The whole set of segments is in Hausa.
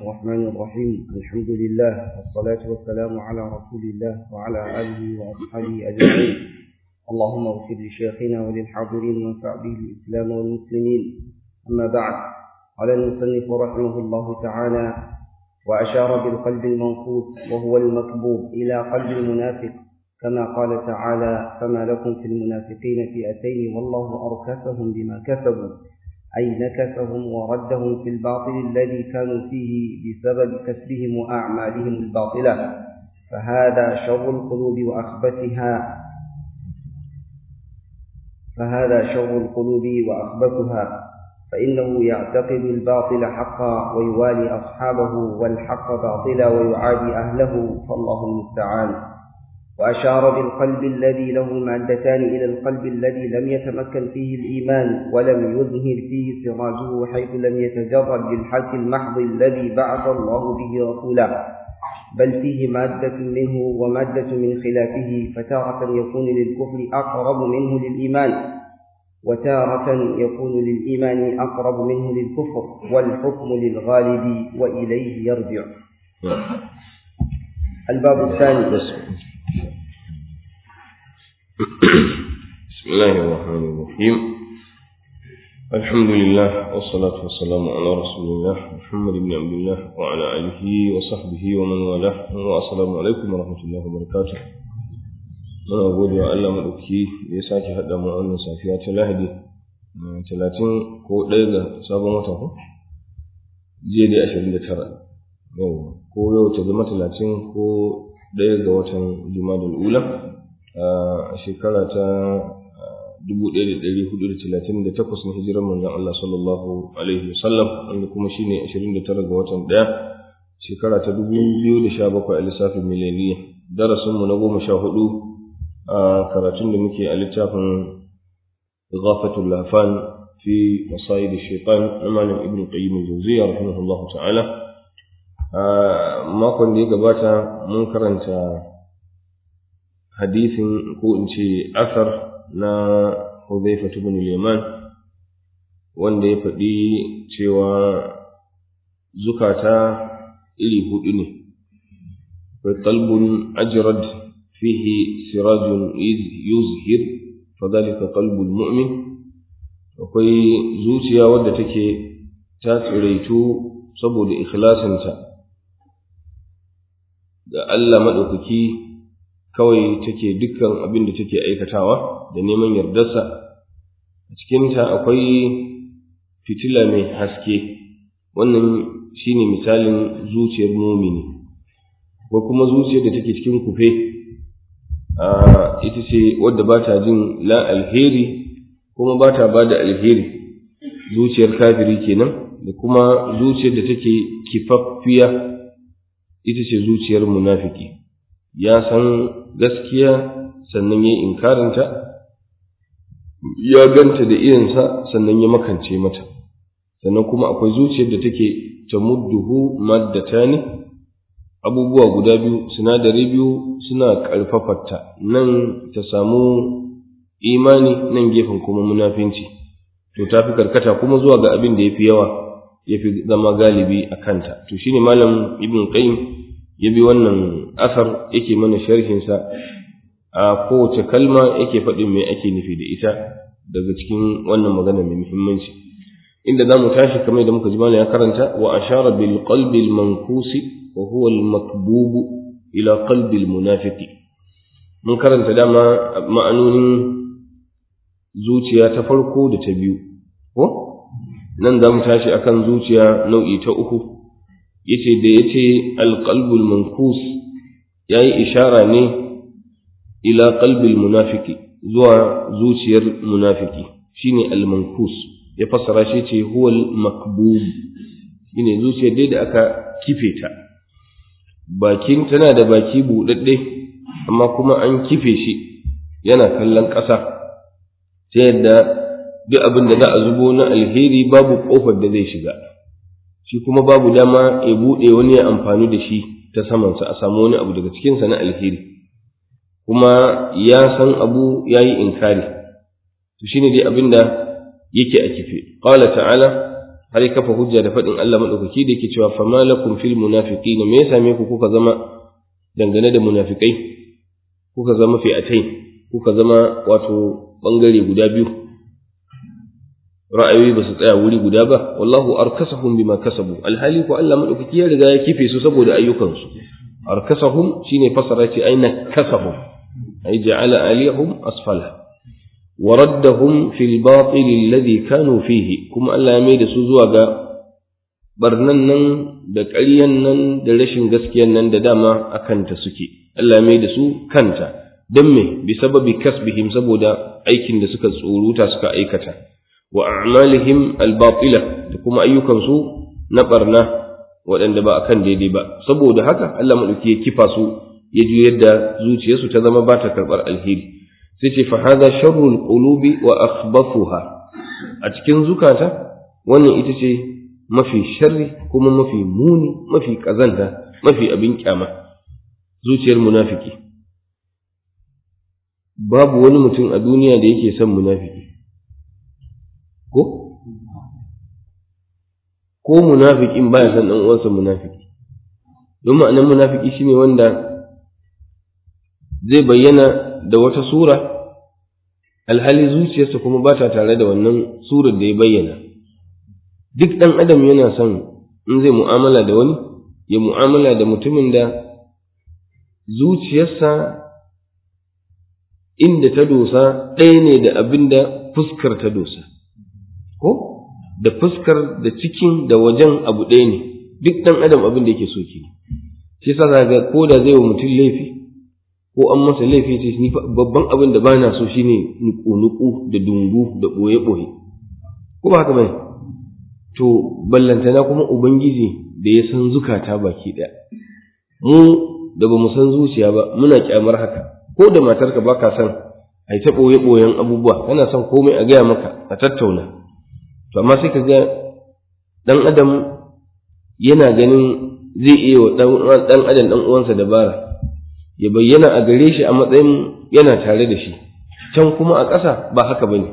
الرحمن الرحيم الحمد لله والصلاة والسلام على رسول الله وعلى آله وأصحابه أجمعين اللهم اغفر لشيخنا وللحاضرين وانفع به الإسلام والمسلمين أما بعد قال المصنف رحمه الله تعالى وأشار بالقلب المنقوص وهو المكبوب إلى قلب المنافق كما قال تعالى فما لكم في المنافقين فئتين والله أركسهم بما كسبوا أي نكسهم وردهم في الباطل الذي كانوا فيه بسبب كسبهم وأعمالهم الباطلة فهذا شر القلوب وأخبثها فهذا شر القلوب وأخبثها فإنه يعتقد الباطل حقا ويوالي أصحابه والحق باطلا ويعادي أهله فالله المستعان وأشار بالقلب الذي له مادتان إلى القلب الذي لم يتمكن فيه الإيمان ولم يظهر فيه سراجه حيث لم يتجرد بالحق المحض الذي بعث الله به رسولا بل فيه مادة منه ومادة من خلافه فتارة يكون للكفر أقرب منه للإيمان وتارة يكون للإيمان أقرب منه للكفر والحكم للغالب وإليه يرجع الباب الثاني بسم الله الرحمن الرحيم الحمد لله والصلاة والسلام على رسول الله محمد بن عبد الله وعلى آله وصحبه ومن والاه والسلام عليكم ورحمة الله وبركاته muna gode wa Allah maɗauki da ya sake haɗa mu wannan safiya ta Lahadi talatin ko ɗaya ga sabon wata ko jiya dai ashirin da tara yau ko yau ta zama talatin ko ɗaya ga watan Jumadal Ula a shekara ta dubu ɗaya da ɗari hudu da talatin da takwas na hijirar manzon Allah sallallahu alaihi wasallam wanda kuma shine ashirin da tara ga watan ɗaya shekara ta dubu biyu da sha bakwai a lissafin mileniya darasinmu na goma sha hudu a karatun da muke a littafin ghafatul lafan fi masayid shaitan na malam ibn qayyim al-jawziyya rahimahullahu ta'ala a makon da ya gabata mun karanta hadisin ko in ce asar na Hudhayfa ibn al-Yaman wanda ya faɗi cewa zukata iri hudu ne akwai qalbun ajrad فيه سراج يزهر فذلك قلب المؤمن akwai zuciya wadda take ta tsiraitu saboda ikhlasinta ga Allah maɗaukaki kawai take dukkan abin da take aikatawa da neman yardarsa a cikinta akwai fitila mai haske wannan shine misalin zuciyar mumini ko kuma zuciyar da take cikin kufe ita ce wadda ba ta jin la alheri kuma ba ta ba da alheri zuciyar kafiri kenan da kuma zuciyar da take kifaffiya ita ce zuciyar munafiki ya san gaskiya sannan ya inkarinta ya ganta da irinsa sannan ya makance mata sannan kuma akwai zuciyar da take ta mudduhu maddatani abubuwa guda biyu sinadari biyu suna ƙarfafarta nan ta samu imani nan gefen kuma munafinci to ta fi karkata kuma zuwa ga abin da ya fi yawa ya fi zama galibi a kanta to shine malam ibn qayyim ya bi wannan asar yake mana sharhinsa a kowace kalma yake faɗin me ake nufi da ita daga cikin wannan magana mai muhimmanci inda za mu tashi kamar da muka ji malam ya karanta wa ashara bil qalbi al mankusi وهو المكبوب إلى قلب المنافق mun karanta dama ma'anonin zuciya ta farko da ta biyu ko nan za mu tashi akan zuciya nau'i ta uku yace da yace alqalbul mankus yayi ishara ne ila qalbil munafiki zuwa zuciyar munafiki shine almankus ya fassara shi ce huwal makbub shine zuciyar dai da aka kife ta bakin tana da baki buɗaɗɗe amma kuma an kife shi yana kallon ƙasa ta yadda duk abin da za a zubo na alheri babu ƙofar da zai shiga shi kuma babu dama ya buɗe wani ya amfani da shi ta samansa a samu wani abu daga cikinsa na alheri kuma ya san abu ya yi inkari to shine dai abin da yake a kife qala ta'ala har ya kafa hujja da faɗin Allah maɗaukaki da yake cewa fama lakum fil munafiqina me ya same ku kuka zama dangane da munafikai kuka zama fi'atai kuka zama wato bangare guda biyu ra'ayoyi ba su tsaya wuri guda ba wallahu arkasahum bima kasabu alhali ko Allah maɗaukaki ya riga ya kife su saboda ayyukansu arkasahum shine fasara ce aina kasahum ay ja'ala aliyahum asfala وردهم في الباطل الذي كانوا فيه كما الله ya maida su zuwa ga barnan nan da ƙaryan nan da rashin gaskiyan nan da dama a kanta suke Allah ya maida su kanta don me bi sababi kasbihim saboda aikin da suka tsoruta suka aikata wa a'malihim albatila da kuma ayyukan su na barna waɗanda ba akan daidai ba saboda haka Allah madauki ya kifa su ya juyar da zuciyarsu ta zama ba ta karɓar alheri sai ce fahaza sharrul qulubi wa akhbathuha a cikin zukata wannan ita ce mafi sharri kuma mafi muni mafi kazanta mafi abin kyama zuciyar munafiki babu wani mutum a duniya da yake son munafiki ko ko munafikin baya son dan uwansa munafiki don ma'anar munafiki shine wanda zai bayyana da wata sura alhali zuciyarsa kuma ba ta tare da wannan surar da ya bayyana duk ɗan adam yana son in zai mu'amala da wani ya mu'amala da mutumin da zuciyarsa inda ta dosa ɗaya ne da abin da fuskar ta dosa ko da fuskar da cikin da wajen abu ɗaya ne duk ɗan adam abin da yake so ke shi sa ga ko da zai wa mutum laifi ko an masa laifi ce ni babban abin da bana so shine nuku-nuku da dungu da ɓoye-ɓoye ko ba haka bane to ballantana kuma ubangiji da ya san zukata baki ɗaya mu da ba mu san zuciya ba muna kyamar haka ko da matarka ba ka san a yi ta ɓoye-ɓoyen abubuwa kana son komai a gaya maka a tattauna to amma sai ka ga ɗan adam yana ganin zai iya wa ɗan adam ɗan uwansa dabara ya bayyana a gare shi a matsayin yana tare da shi can kuma a ƙasa ba haka ba ne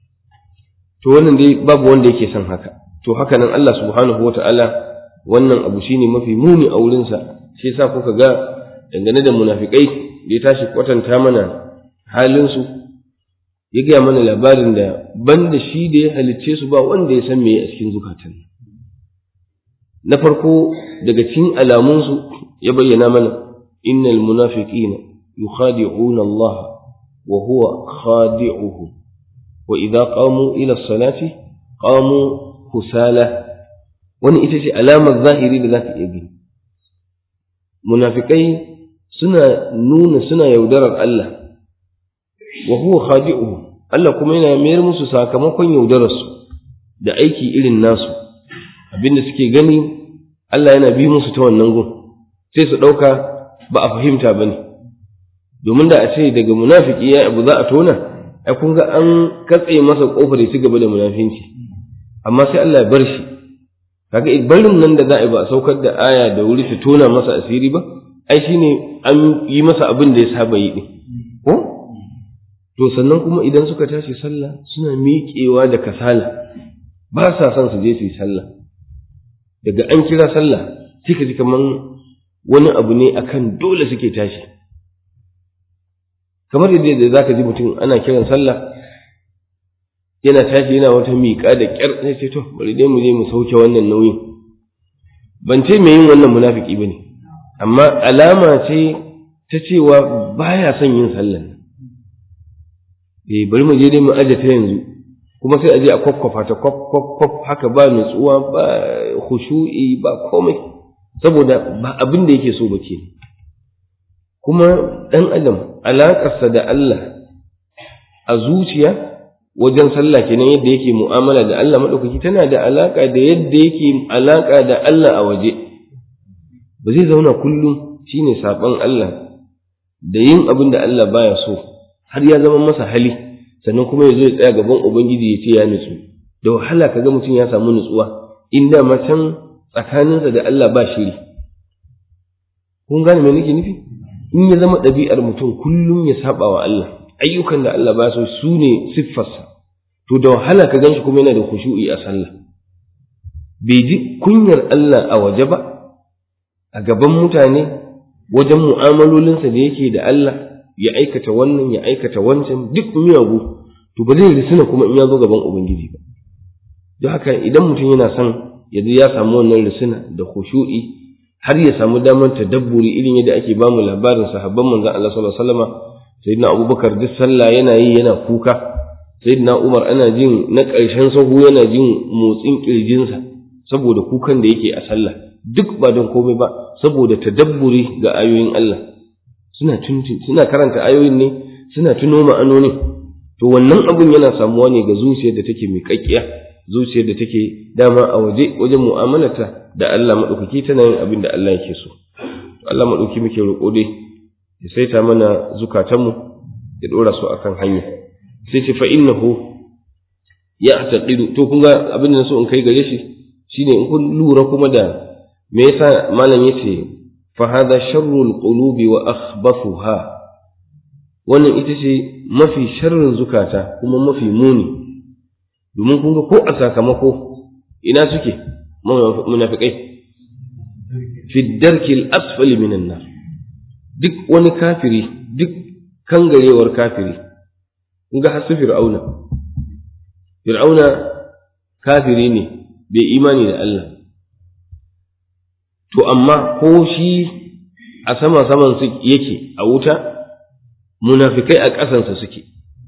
to wannan dai babu wanda yake son haka to haka nan Allah subhanahu wa ta'ala wannan abu shine mafi muni a wurinsa shi yasa kuka ga dangane da munafikai da ya tashi kwatanta mana halinsu ya gaya mana labarin da banda shi da ya halicce su ba wanda ya san me a cikin zukatan na farko daga cikin alamunsu ya bayyana mana إن المنافقين يخادعون الله وهو خادعهم وإذا قاموا إلى الصلاة قاموا كسالى wani ita ce alamar zahiri da za ta iya gani munafikai suna nuna suna yaudarar Allah wa huwa khadi'uhu Allah kuma yana mayar musu sakamakon yaudararsu da aiki irin nasu abinda suke gani Allah yana bi musu ta wannan gun sai su ɗauka ba a fahimta ba ne domin da a ce daga munafiki ya abu za a tona ai kun ga an katse masa kofar ya ci gaba da munafinci amma sai Allah ya bar shi kaga barin nan da za a yi ba a saukar da aya da wuri ta tona masa asiri ba ai shine an yi masa abin da ya saba yi din ko to sannan kuma idan suka tashi sallah suna miƙewa da kasala ba sa son su je su yi sallah daga an kira sallah sai ka ji kaman wani abu ne akan dole suke tashi kamar yadda za ka ji mutum ana kiran sallah yana tashi yana wata miƙa da ƙyar sai ce to bari dai mu je mu sauke wannan nauyin ban ce mai yin wannan munafiki bane amma alama ce ta cewa baya son yin sallan eh bari mu je dai mu aje ta yanzu kuma sai a je a kwakwafa ta kwaf haka ba nutsuwa ba khushu'i ba komai saboda ba abin da yake so ba ke kuma ɗan adam alaƙarsa da Allah a zuciya wajen sallah kenan yadda yake mu'amala da Allah maɗaukaki tana da alaƙa da yadda yake alaƙa da Allah a waje ba zai zauna kullum shine saɓon Allah da yin abin da Allah baya so har ya zama masa hali sannan kuma ya zo ya tsaya gaban Ubangiji ya ce ya nutsu da wahala ka ga mutum ya samu nutsuwa in da can tsakaninsa da Allah ba shiri kun gane me nake nufi in ya zama ɗabi'ar mutum kullum ya saba wa Allah ayyukan da Allah ba so su ne siffarsa to da wahala ka ganshi kuma yana da khushu'i a sallah bai ji kunyar Allah a waje ba a gaban mutane wajen mu'amalolinsa da yake da Allah ya aikata wannan ya aikata wancan duk miyagu to ba zai risina kuma in ya zo gaban ubangiji ba don haka idan mutum yana son ya ya samu wannan risina da khushu'i har ya samu damar tadabburi irin yadda ake ba mu labarin sahabban manzon Allah sallallahu alaihi wasallam sayyidina Abubakar duk sallah yana yi yana kuka sayyidina Umar ana jin na ƙarshen sahu yana jin motsin kirjinsa saboda kukan da yake a sallah duk ba don komai ba saboda tadabburi ga ayoyin Allah suna suna karanta ayoyin ne suna tuno ma'anonin to wannan abun yana samuwa ne ga zuciyar da take miƙaƙƙiya zuciyar da take dama a waje wajen mu'amalarta da Allah maɗaukaki tana yin abin da Allah yake so Allah maɗauki muke roƙo dai ya saita mana zukatanmu ya ɗora su akan hanya sai ce fa innahu ya taqidu to kun ga abin da so in kai gare shi shine in kun lura kuma da me yasa malam yace fa hadha sharrul qulubi wa akhbathuha wannan ita ce mafi sharrin zukata kuma mafi muni domin kun ga ko a sakamako ina suke munafikai fi darkil asfali minan nar duk wani kafiri duk kangarewar kafiri kun ga hasu fir'auna fir'auna kafiri ne bai imani da Allah to amma ko shi a sama saman su yake a wuta munafikai a ƙasansa suke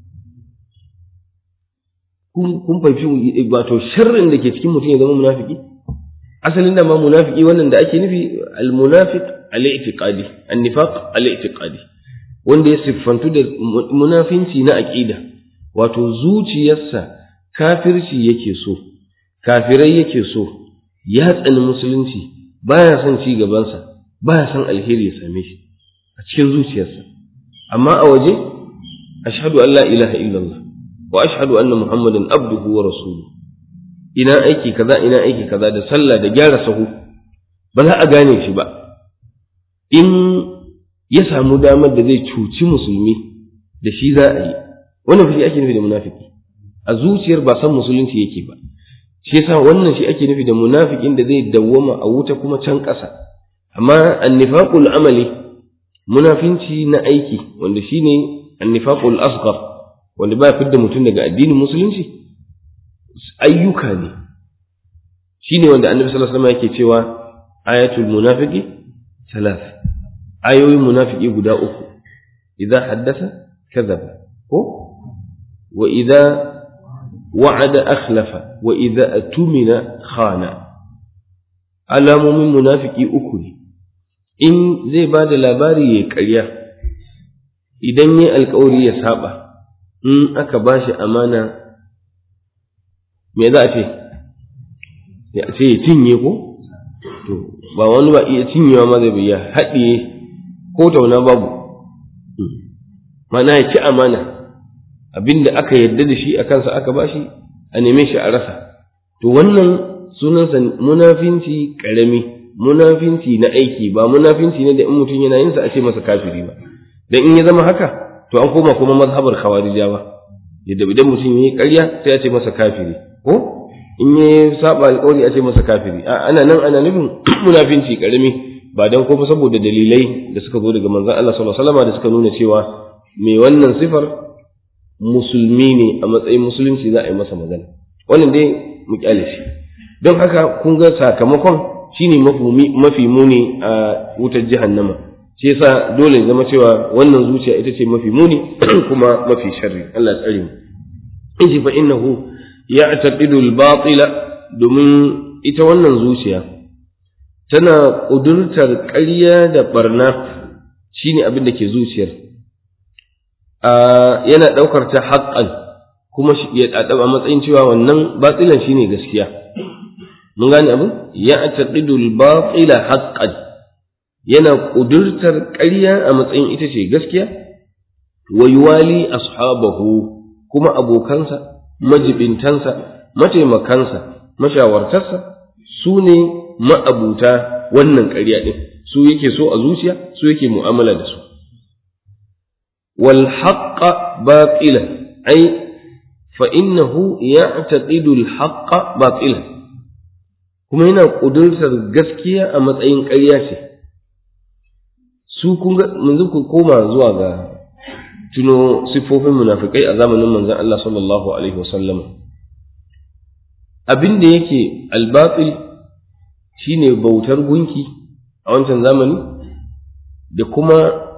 kun fahimci wato sharrin da ke cikin mutum ya zama munafiki asalin da ma munafiki wannan da ake nufi al-munafiq al-i'tiqadi an-nifaq al-i'tiqadi wanda ya siffantu da munafinci na aqida wato zuciyarsa kafirci yake so kafirai yake so ya tsani musulunci baya son ci gabansa baya son alheri ya same shi a cikin zuciyarsa amma a waje ashhadu an la ilaha illallah wa ashhadu anna muhammadan abduhu wa rasuluhu ina aiki kaza ina aiki kaza da sallah da gyara sahu ba za a gane shi ba in ya samu damar da zai cuci musulmi da shi za a yi wannan shi ake nufi da munafiki a zuciyar ba san musulunci yake ba shi yasa wannan shi ake nufi da munafikin da zai dawwama a wuta kuma can ƙasa amma annifaqul amali munafinci na aiki wanda shine annifaqul asghar wanda ba fidda mutum daga addinin musulunci ayyuka ne shine wanda annabi sallallahu alaihi wasallam yake cewa ayatul munafiqi thalath ayoyin munafiki guda uku idza haddasa kadhaba ko wa idza wa'ada akhlafa wa idza atumina khana alamomin munafiki uku ne in zai ba da labari ya karya idan ya alkawari ya saba in aka ba shi amana me za a ce ya ce ya cinye ko to ba wani ba iya cinyewa ma zai biya haɗiye ko tauna babu mana ya ci amana abinda aka yarda da shi a kansa aka ba shi a neme shi a rasa to wannan sunansa munafinci ƙarami munafinci na aiki ba munafinci ne da in mutum yana yin sa a ce masa kafiri ba dan in ya zama haka to an koma kuma mazhabar khawarijawa yadda idan mutum yayi ƙarya sai a ce masa kafiri ko in ya saba alƙawari a ce masa kafiri a ana nan ana nufin munafinci karami ba dan kuma saboda dalilai da suka zo daga manzon Allah sallallahu alaihi wasallam da suka nuna cewa mai wannan sifar musulmi ne a matsayin musulunci za a yi masa magana wannan dai mu kyale shi don haka kun ga sakamakon shine mafi muni a wutar jahannama shi yasa dole ya zama cewa wannan zuciya ita ce mafi muni kuma mafi sharri Allah tsare mu in fa innahu ya'taqidu al-batila domin ita wannan zuciya tana ƙudurtar ƙarya da barna shine abin da ke zuciyar yana ɗaukar ta haƙƙan kuma ya a matsayin cewa wannan batilan shine gaskiya mun gane abin ya'taqidu al-batila haqqan yana ƙudurtar ƙarya a matsayin ita ce gaskiya wa yuwali ashabahu kuma abokansa majibintansa mataimakansa mashawartarsa su ne ma'abuta wannan ƙarya ɗin su yake so a zuciya su yake mu'amala da su wal haqqa baqilan ai fa innahu ya'taqidu al haqqa baqilan kuma yana ƙudurtar gaskiya a matsayin ƙarya ce su kun ga yanzu ku koma zuwa ga tuno siffofin munafikai a zamanin manzon Allah sallallahu alaihi wasallam abin da yake albatil shine bautar gunki a wancan zamani da kuma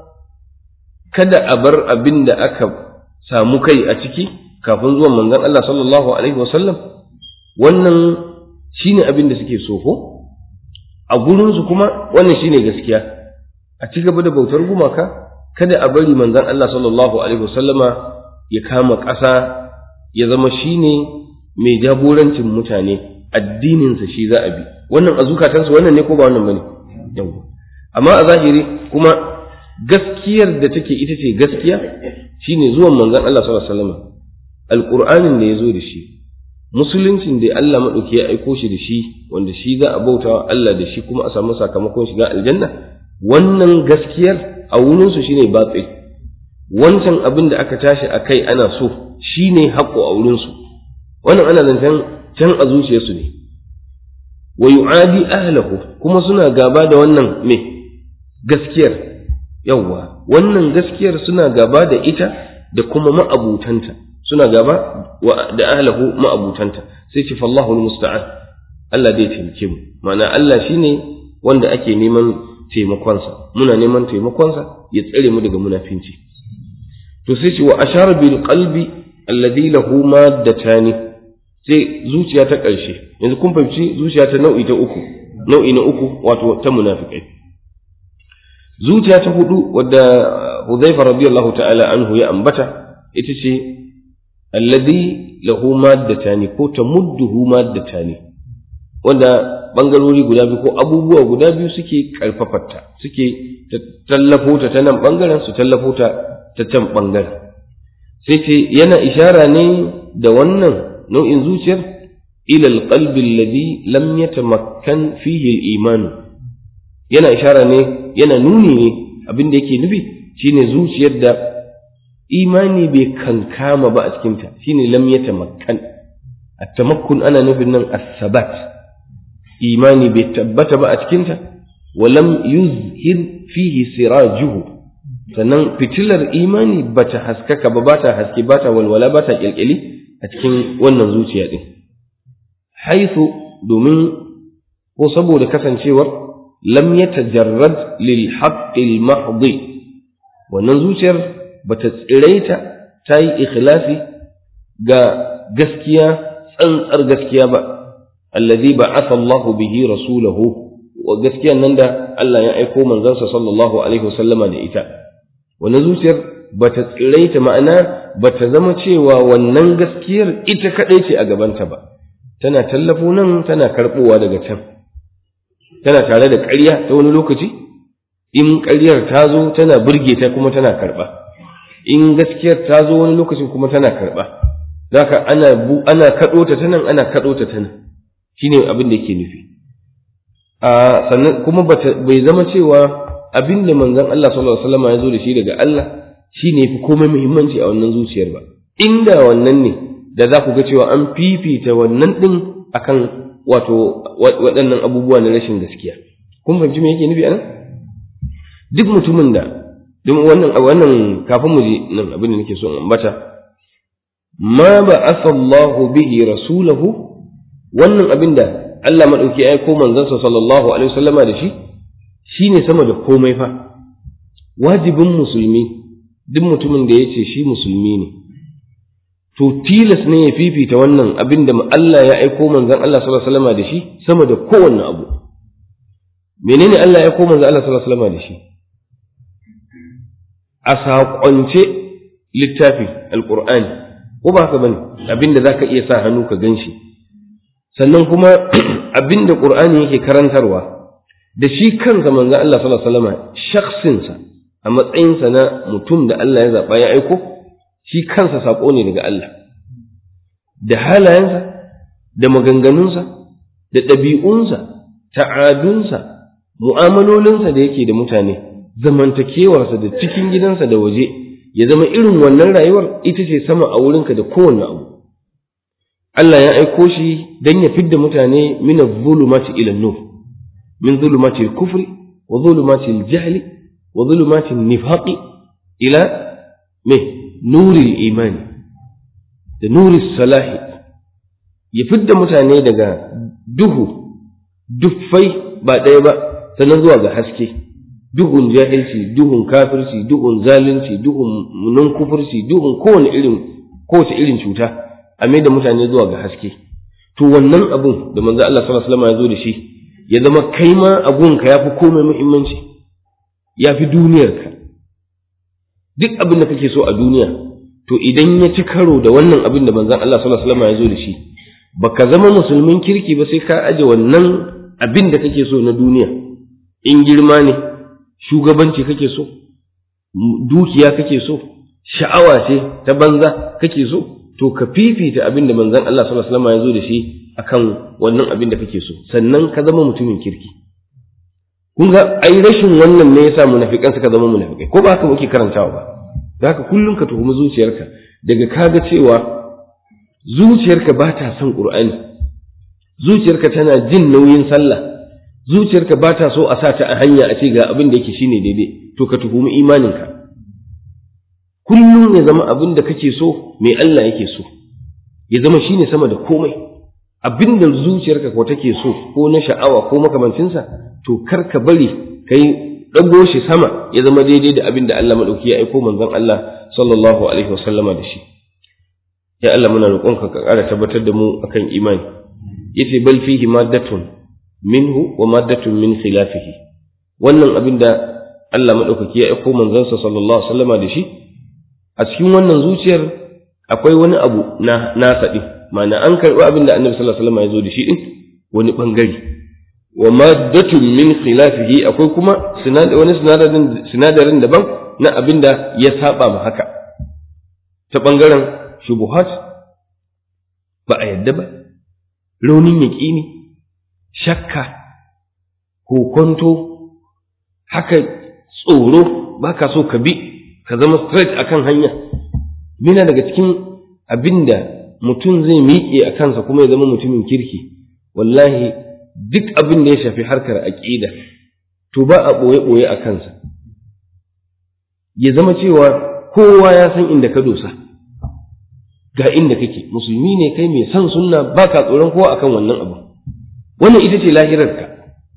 kada a bar abin da aka samu kai a ciki kafin zuwan manzon Allah sallallahu alaihi wasallam wannan shine abin da suke so ko a gurinsu kuma wannan shine gaskiya a ci gaba da bautar gumaka kada a bari manzon Allah sallallahu alaihi wasallama ya kama ƙasa ya zama shine mai jagorancin mutane addininsa shi za a bi wannan a zukatansu wannan ne ko ba wannan bane yawa amma a zahiri kuma gaskiyar da take ita ce gaskiya shine zuwan manzon Allah sallallahu alaihi wasallama alqur'anin da ya zo da shi musuluncin da Allah maɗauki ya aiko shi da shi wanda shi za a bauta wa Allah da shi kuma a samu sakamakon shiga aljanna wannan gaskiyar a wurinsu shine batsi wancan abin da aka tashi a kai ana so shine haƙo a wurinsu wannan ana zancen can a zuciyarsu ne wa yu'adi ahlahu kuma suna gaba da wannan me gaskiyar yawwa wannan gaskiyar suna gaba da ita da kuma ma'abutanta suna gaba da ahlahu ma'abutanta sai ce fallahu musta'an Allah zai taimake mu ma'ana Allah shine wanda ake neman taimakonsa muna neman taimakonsa ya tsare mu daga munafinci to sai ce wa ashara bil qalbi alladhi lahu maddatani sai zuciya ta ƙarshe yanzu kun fahimci zuciya ta nau'i ta uku nau'i na uku wato ta munafikai zuciya ta hudu wadda Hudhaifa radiyallahu ta'ala anhu ya ambata ita ce alladhi lahu maddatani ko tamudduhu maddatani wanda bangarori guda biyu ko abubuwa guda biyu suke karfafarta suke tallafo ta ta nan bangaren su tallafo ta ta can bangaren sai ce yana ishara ne da wannan nau'in zuciyar ila alqalbi alladhi lam yatamakkan fihi al-iman yana ishara ne yana nuni ne abin da yake nufi shine zuciyar da imani bai kankama ba a cikinta shine lam yatamakkan at-tamakkun ana nufin nan as-sabat imani bai tabbata ba a cikinta wa lam yuzhir fihi sirajuhu sannan fitilar imani bata haskaka ba bata haske bata walwala bata kyalkyali a cikin wannan zuciya din haisu domin ko saboda kasancewar lam yatajarrad lil haqqil mahdi wannan zuciyar bata tsiraita ta yi ikhlasi ga gaskiya tsantsar gaskiya ba allazi ba'atha Allahu bihi rasulahu wa gaskiyan nan da Allah ya aiko manzansa sallallahu alaihi wasallama da ita wannan zuciyar bata tsiraita ma'ana bata zama cewa wannan gaskiyar ita kadai ce a gabanta ba tana tallafo nan tana karbowa daga can tana tare da ƙarya ta wani lokaci in ƙaryar ta zo tana burge ta kuma tana karɓa in gaskiyar ta zo wani lokacin kuma tana karɓa zaka ana ana kaɗo ta ta nan ana kaɗo ta ta nan shine abin da yake nufi a sannan kuma bai zama cewa abin da manzon Allah sallallahu alaihi wasallam ya zo da shi daga Allah shine yafi komai muhimmanci a wannan zuciyar ba inda wannan ne da za ku ga cewa an fifita wannan din akan wato waɗannan abubuwa na rashin gaskiya kun fahimci me yake nufi anan duk mutumin da don wannan wannan kafin mu je nan abin da nake so in ambata ma ba asallahu bihi rasulahu wannan abin da Allah madauki ya aiko manzansa sallallahu alaihi wasallama da shi shine sama da komai fa wajibin musulmi duk mutumin da ya ce shi musulmi ne to tilas ne ya fifita wannan abin da Allah ya aiko manzan Allah sallallahu alaihi wasallama da shi sama da kowanne abu menene Allah ya aiko manzan Allah sallallahu alaihi wasallama da shi a saƙonce littafi alƙur'ani ko ba haka bane abinda za ka iya sa hannu ka gan shi sannan kuma abinda ƙur'ani yake karantarwa da shi kansa manzan Allah sallallahu alaihi wasallam shakhsinsa a matsayinsa na mutum da Allah ya zaɓa ya aiko shi kansa saƙo ne daga Allah da halayensa da maganganunsa da ɗabi'unsa ta'adunsa mu'amalolinsa da yake da mutane zamantakewarsa da cikin gidansa da waje ya zama irin wannan rayuwar ita ce sama a wurinka da kowanne abu Allah ya aiko shi dan ya fidda mutane min adh-dhulumati ila an-nur min dhulumati al-kufri wa dhulumati al-jahli wa dhulumati an-nifaqi ila me nuri al-imani da nuri salahi ya fidda mutane daga duhu duffai ba ɗaya ba sannan zuwa ga haske duhun jahilci duhun kafirci duhun zalunci duhun nun kufurci duhun kowane irin kowace irin cuta a mai da mutane zuwa ga haske to wannan abun da manzo Allah sallallahu alaihi wasallam ya zo da shi ya zama kai ma abun ka yafi komai muhimmanci yafi duniyarka duk abin da kake so a duniya to idan ya ci karo da wannan abin da manzon Allah sallallahu alaihi wasallam ya zo da shi baka zama musulmin kirki ba sai ka aje wannan abin da kake so na duniya in girma ne shugabanci kake so dukiya kake so sha'awa ce ta banza kake so to ka fifita abin da manzon Allah sallallahu alaihi wasallam ya zo da shi akan wannan abin da kake so sannan ka zama mutumin kirki kun ga ai rashin wannan ne yasa munafikan suka zama munafikai ko ba haka muke karantawa ba da haka kullum ka tuhumi zuciyarka daga kaga cewa zuciyarka ba ta son qur'ani zuciyarka tana jin nauyin sallah zuciyarka ba ta so a sa ta a hanya a ce ga abin da yake shine daidai to ka tuhumi imaninka kullum ya zama abin da kake so mai Allah yake so ya zama shine sama da komai abin da zuciyarka ko take so ko na sha'awa ko makamancinsa to kar ka bari kai ɗago shi sama ya zama daidai da abin da Allah maɗauki ya aiko manzon Allah sallallahu alaihi wasallama da shi ya Allah muna roƙonka ka ƙara tabbatar da mu akan imani yace bal fihi maddatun minhu wa maddatun min khilafihi wannan abin da Allah maɗaukaki ya aiko manzansa sallallahu alaihi wasallama da shi a cikin wannan zuciyar akwai wani abu na nasa din ma'ana an karɓi abin da annabi sallallahu alaihi wasallama ya zo da shi din wani bangare wa maddatun min khilafihi akwai kuma wani sinadarin sinadarin daban na abin da ya saba ma haka ta bangaren shubuhat ba a yadda ba raunin yaƙini shakka kokonto haka tsoro ba ka so ka bi ka zama straight akan hanya mina daga cikin abin da mutum zai miƙe a kansa kuma ya zama mutumin kirki wallahi duk abin da ya shafi harkar aƙida to ba a ɓoye-ɓoye a kansa ya zama cewa kowa ya san inda ka dosa ga inda kake musulmi ne kai mai son sunna ba ka tsoron kowa akan wannan abu wannan ita ce lahirarka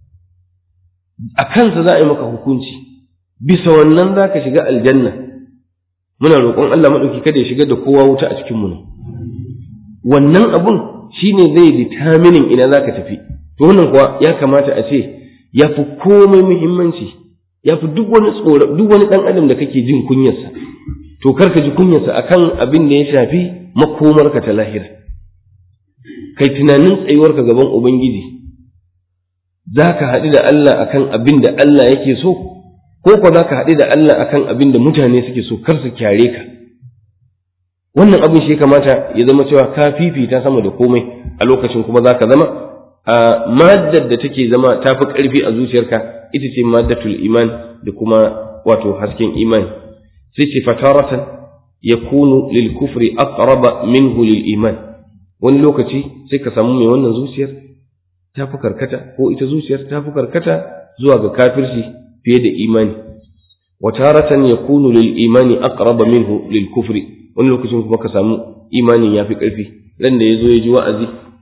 a kansa za a yi maka hukunci bisa wannan za ka shiga aljanna muna roƙon Allah maɗauki kada ya shigar da kowa wuta a cikin mu wannan abun shine zai determining ina za ka tafi to wannan kuwa ya kamata a ce ya fi komai muhimmanci ya fi duk wani tsoro duk wani ɗan adam da kake jin kunyarsa to kar ka ji kunyarsa akan abin da ya shafi makomarka ta lahira kai tunanin tsayuwarka gaban ubangiji za ka haɗu da Allah akan abin da Allah yake so ko ko za ka haɗu da Allah akan abin da mutane suke so kar su kyare ka wannan abin shi kamata ya zama cewa ka fifita sama da komai a lokacin kuma za ka zama a maddar da take zama ta fi ƙarfi a zuciyarka ita ce maddatul iman da kuma wato hasken imani sai ce fataratan yakunu lil kufri aqraba minhu lil iman wani lokaci sai ka samu mai wannan zuciyar ta fi karkata ko ita zuciyar ta fi karkata zuwa ga kafirci fiye da imani wa taratan yakunu lil imani aqraba minhu lil kufri wani lokacin kuma ka samu imanin yafi karfi ran da yazo ya ji wa'azi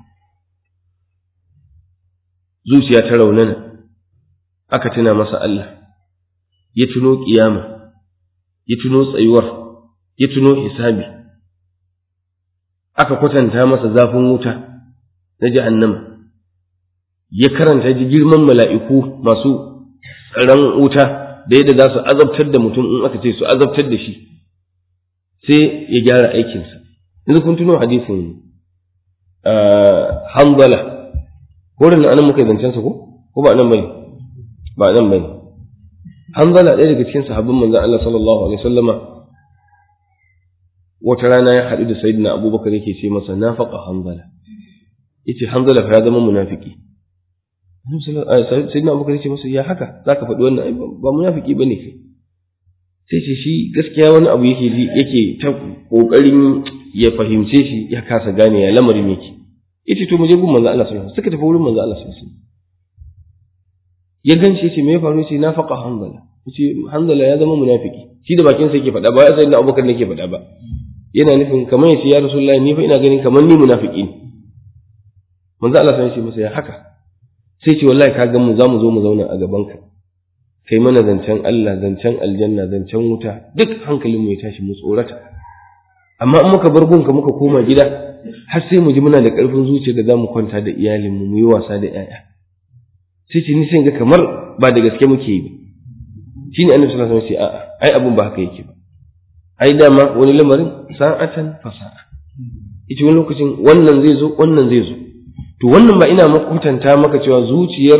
zuciya ta raunana aka tuna masa Allah ya tuno kiyama ya tuno tsayuwar ya tuno hisabi aka kwatanta masa zafin wuta na jahannama ya karanta ji girman mala'iku masu tsaron wuta da yadda za su azabtar da mutum in aka ce su azabtar da shi sai ya gyara aikinsa yanzu kun tuno hadisin hanzala wurin nan anan muka yi zancensa ko ko ba nan bane ba nan bane hanzala ɗaya daga cikin sahabban manzon Allah sallallahu alaihi wasallama wata rana ya haɗu da sayyidina abubakar yake ce masa nafaqa hanzala yace hanzala fa ya zama munafiki sayyidina abubakar yace masa ya haka zaka faɗi wannan ba munafiki bane kai sai ce shi gaskiya wani abu yake ji yake ta kokarin ya fahimce shi ya kasa gane ya lamarin yake yace to mu je gun manzo Allah sallallahu alaihi wasallam suka tafi wurin manzo Allah sallallahu alaihi wasallam ya ganshi yace me ya faru yace na faqa hanzala yace hanzala ya zama munafiki shi da bakin sa yake faɗa ba ya sai da Abubakar ne yake faɗa ba yana nufin kamar yace ya rasulullahi ni fa ina ganin kamar ni munafiki ne manzo Allah sallallahu alaihi wasallam ya haka sai ce wallahi ka ga mu za mu zo mu zauna a gaban ka kai mana zancen Allah zancen aljanna zancen wuta duk hankalin mu ya tashi mu tsorata amma in muka bar gunka muka koma gida har sai mu ji muna da ƙarfin zuciya da za mu kwanta da iyalinmu mu yi wasa da 'ya'ya sai ce ni sai ga kamar ba da gaske muke yi ba shi ne annabi sallallahu alaihi wasallam ce a'a ai abun ba haka yake ba ai dama wani lamarin sa'atan fasa'a ita wani lokacin wannan zai zo wannan zai zo to wannan ba ina makwatanta maka cewa zuciyar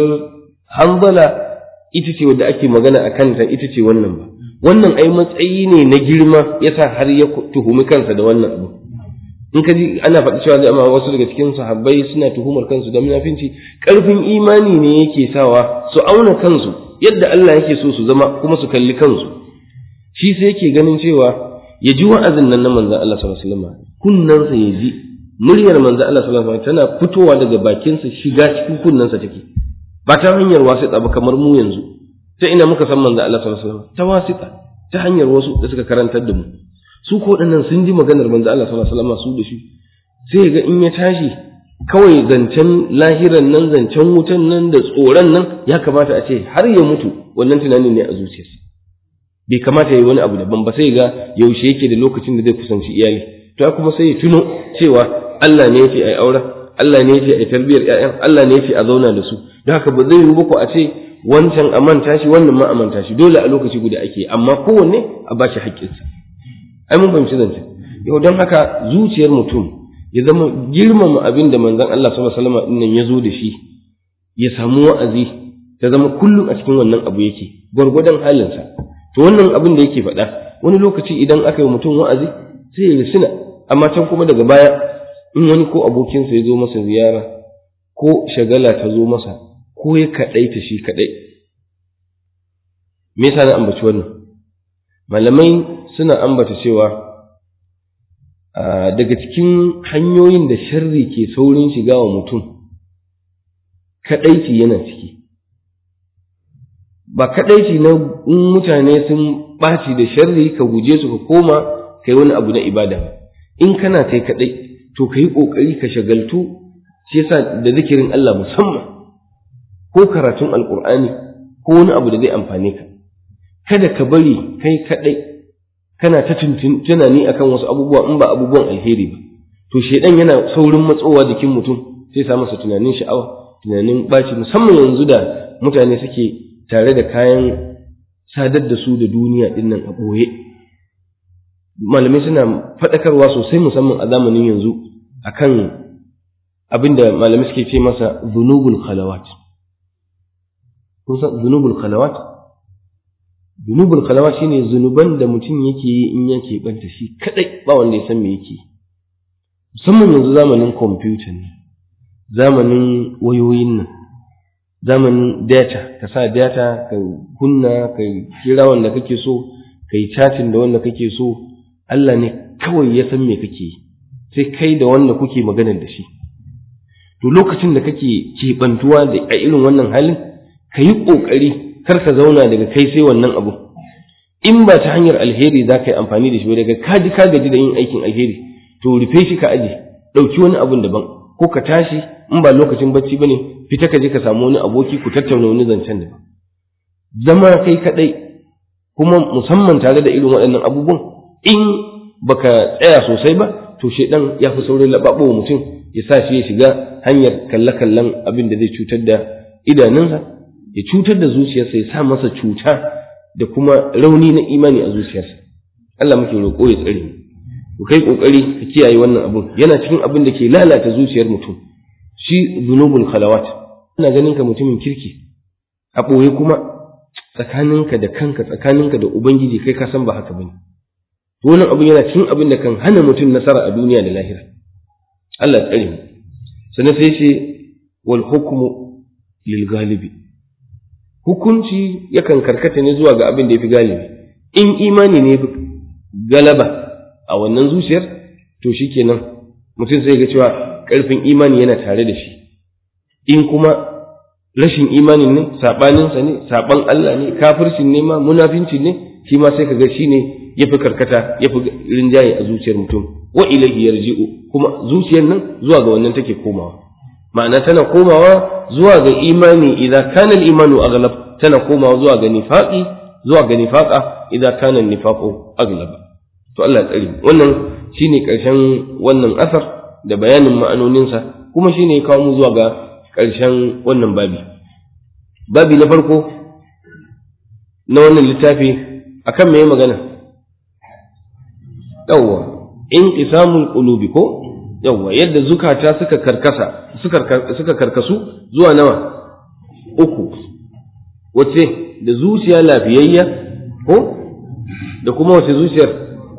hanzala ita ce wadda ake magana a kanta ita ce wannan ba wannan ai matsayi ne na girma yasa har ya tuhumi kansa da wannan abu in ka ji ana faɗi cewa da wasu daga cikin sahabbai suna tuhumar kansu da munafinci ƙarfin imani ne yake sawa su auna kansu yadda Allah yake so su zama kuma su kalli kansu shi sai yake ganin cewa ya ji wa'azin nan na manzon Allah sallallahu alaihi wasallam kunnansa ya ji muryar manzon Allah sallallahu alaihi wasallam tana fitowa daga bakinsa shiga cikin kunnansa take ba ta hanyar wasiƙa ba kamar mu yanzu ta ina muka san manzon Allah sallallahu alaihi wasallam ta wasiƙa ta hanyar wasu da suka karantar da mu su ko waɗannan sun ji maganar manzo Allah sallallahu alaihi wasallam su da shi sai ga in ya tashi kawai zancen lahiran nan zancen wutan nan da tsoron nan ya kamata a ce har ya mutu wannan tunanin ne a zuciyarsa bai kamata ya yi wani abu daban ba sai ga yaushe yake da lokacin da zai kusanci iyali to kuma sai ya tuno cewa Allah ne yake ai aure Allah ne yake ai tarbiyar ƴaƴan Allah ne yake a zauna da su don haka ba zai yi ba ko a ce wancan a manta shi wannan ma a manta shi dole a lokaci guda ake amma kowanne a ba shi haƙƙinsa ai mun fahimci zance yau don haka zuciyar mutum ya zama girmama abin da manzon Allah sallallahu alaihi wasallam nan ya zo da shi ya samu wa'azi ta zama kullum a cikin wannan abu yake gwargwadon halinsa to wannan abin da yake faɗa wani lokaci idan aka yi mutum wa'azi sai ya risina amma can kuma daga baya in wani ko abokinsa ya zo masa ziyara ko shagala ta zo masa ko ya kaɗaita shi kaɗai me yasa na ambaci wannan malamai suna ambata cewa daga cikin hanyoyin da sharri ke saurin shiga wa mutum kaɗaici yana ciki ba kaɗaici na in mutane sun ɓaci da sharri ka guje su ka koma kai wani abu na ibada ba in kana kai kaɗai to ka yi ƙoƙari ka shagaltu shi yasa da zikirin Allah musamman ko karatun alƙur'ani ko wani abu da zai amfane ka kada ka bari kai kaɗai kana ta tunani akan wasu abubuwa in ba abubuwan alheri ba to shedan yana saurin matsowa jikin mutum sai sa masa tunanin sha'awa tunanin baci musamman yanzu da mutane suke tare da kayan sadar da su da duniya din nan a ɓoye malamai suna faɗakarwa sosai musamman a zamanin yanzu akan abinda malamai suke ce masa zunubul khalawat kun san zunubul khalawat zunubul khalawat shine zunuban da mutum yake yi in yake banta shi kadai ba wanda ya san me yake musamman yanzu zamanin kwamfuta ne zamanin wayoyin nan zamanin data ka sa data ka kunna ka kira wanda kake so ka yi chatting da wanda kake so Allah ne kawai ya san me kake yi sai kai da wanda kuke maganar da shi to lokacin da kake keɓantuwa da a irin wannan halin ka yi ƙoƙari kar ka zauna daga kai sai wannan abu in ba ta hanyar alheri za ka yi amfani da shi daga ka ji ka gaji da yin aikin alheri to rufe shi ka aje ɗauki wani abun daban ko ka tashi in ba lokacin bacci ba ne fita ka je ka samu wani aboki ku tattauna wani zancen daban zama kai kaɗai kuma musamman tare da irin waɗannan abubuwan in baka tsaya sosai ba to shedan ya fi saurin laɓaɓo mutum ya sa shi ya shiga hanyar kalle-kallen abin da zai cutar da idanunsa ya cutar da zuciyarsa ya sa masa cuta da kuma rauni na imani a zuciyarsa Allah muke roƙo ya tsare ku kai kokari ka kiyaye wannan abun yana cikin abin da ke lalata zuciyar mutum shi zunubul khalawat ina ganin ka mutumin kirki a ɓoye kuma tsakaninka da kanka tsakaninka da ubangiji kai ka san ba haka bane wannan abun yana cikin abin da kan hana mutum nasara a duniya da lahira Allah ya tsare mu sannan sai ce wal hukmu lil galibi hukunci yakan karkata ne zuwa ga abin da ya fi galibi in imani ne galaba a wannan zuciyar to shikenan mutum sai ga cewa ƙarfin imani yana tare da shi in kuma rashin imanin ne saɓaninsa ne saɓan Allah ne kafircin ne ma munafinci ne shi ma sai ka ga shi ne ya fi karkata ya fi rinjaye a zuciyar mutum wa ilaihi yarji'u kuma zuciyar nan zuwa ga wannan take komawa ma'ana tana komawa zuwa ga imani idan kana al-imanu aghlab tana komawa zuwa ga nifaqi zuwa ga nifaqa idan kana nifaqu aghlab to Allah ya tsare wannan shine karshen wannan asar da bayanin ma'anoninsa kuma shine ya kawo mu zuwa ga karshen wannan babi babi na farko na wannan littafi akan me magana yawwa inqisamul qulubi ko yawwa yadda zukata suka karkasa suka karkasu zuwa nawa uku wace da zuciya lafiyayya ko da kuma wace zuciyar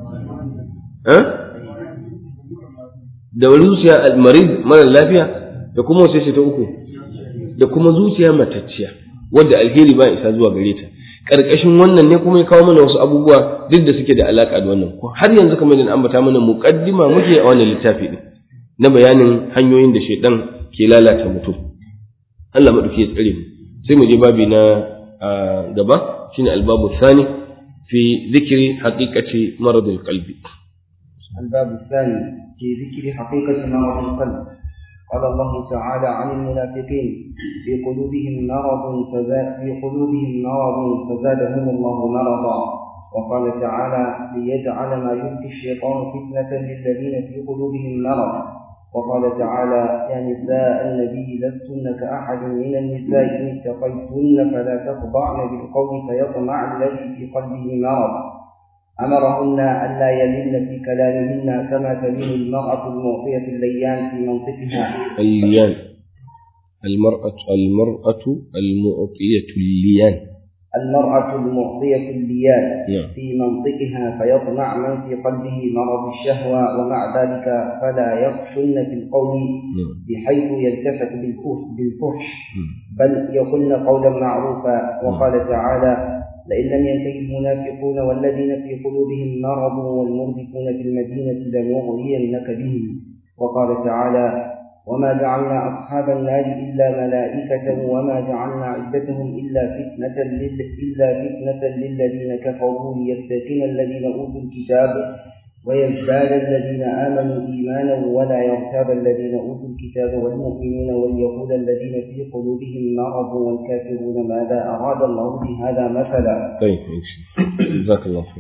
da zuciya almarid mara lafiya da kuma wace ce ta uku da kuma zuciya matacciya wadda alheri ba isa zuwa gare ta ƙarƙashin wannan ne kuma ya kawo mana wasu abubuwa duk da suke da alaƙa da wannan har yanzu kamar da ambata mana muƙaddima muke a wannan littafi din na bayanin hanyoyin da shaidan ke lalata mutum Allah maɗauki ya tsare mu sai mu je babi na gaba shine albabu thani fi zikri haqiqati maradul qalbi الباب الثاني في ذكر حقيقة مرض القلب قال الله تعالى عن المنافقين في قلوبهم مرض فزاد في قلوبهم مرض فزادهم الله مرضا وقال تعالى ليجعل ما يلقي الشيطان فتنة للذين في قلوبهم مرض وقال تعالى يا نساء النبي لستن كأحد من النساء إن اتقيتن فلا تخضعن بالقول فيطمع الذي في قلبه مرض أمرهن ألا يلن في كلامهن كما تلين المرأة المعطية الليان في منطقها الليان المرأة المرأة المعطية الليان المرأة المعطية الليان نعم. في منطقها فيطمع من في قلبه مرض الشهوة ومع ذلك فلا يخشن في القول نعم. بحيث يلتفت بالفحش بالفحش نعم. بل يقولن قولا معروفا وقال تعالى لئن لم ينتهي المنافقون والذين في قلوبهم مرض والمرجفون في المدينة لنغرينك بهم وقال تعالى وما جعلنا أصحاب النار إلا ملائكة وما جعلنا عدتهم إلا فتنة لل... إلا فتنة للذين كفروا ليستيقن الذين أوتوا الكتاب ويزداد الذين آمنوا إيمانا ولا يرتاب الذين أوتوا الكتاب والمؤمنون وليقول الذين في قلوبهم مرض والكافرون ماذا أراد الله بهذا مثلا طيب ماشي جزاك الله خير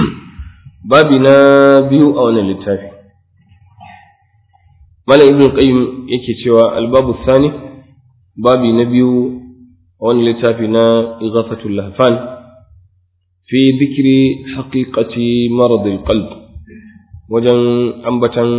babi na biyu a wannan littafi malam ibn qayyim yake cewa albabu thani babi na biyu a wannan littafi na ighafatul lahfan fi dhikri haqiqati marad alqalb wajen ambatan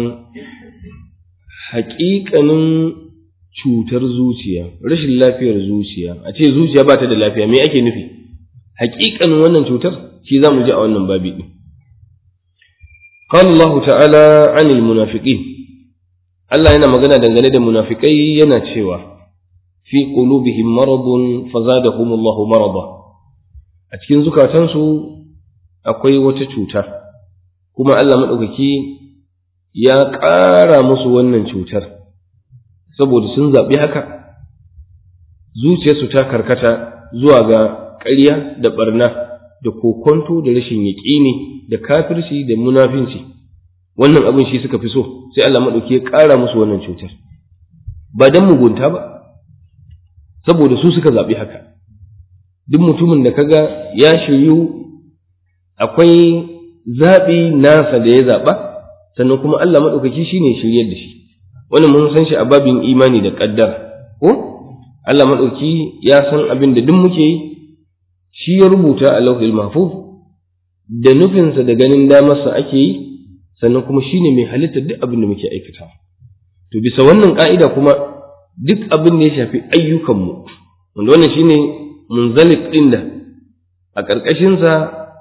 haƙiƙanin cutar zuciya rashin lafiyar zuciya a ce zuciya ba ta da lafiya me ake nufi haƙiƙanin wannan cutar shi za mu ji a wannan babi ɗin قال الله تعالى عن المنافقين Allah yana magana dangane da munafikai yana cewa fi qulubihim maradun fazadahum Allahu marada a cikin zukatansu akwai wata cuta kuma Allah madaukaki ya ƙara musu wannan cutar saboda sun zaɓi haka zuciyarsu ta karkata zuwa ga ƙarya da ɓarna da kokonto da rashin yaƙini da kafirci da munafinci wannan abin shi suka fi so sai Allah maɗauki ya ƙara musu wannan cutar ba don mugunta ba saboda su suka zaɓi haka duk mutumin da kaga ya shiryu akwai zaɓi nasa da ya zaɓa sannan kuma Allah maɗaukaki shi ne shiryar da shi wannan mun san shi a babin imani da ƙaddara ko Allah maɗauki ya san abin da duk muke yi shi ya rubuta a lauhil mahfuz da nufinsa da ganin damarsa ake yi sannan kuma shi ne mai halittar duk abin da muke aikata to bisa wannan ka'ida kuma duk abin da ya shafi ayyukanmu wanda wannan shine munzalik ɗin da a ƙarƙashinsa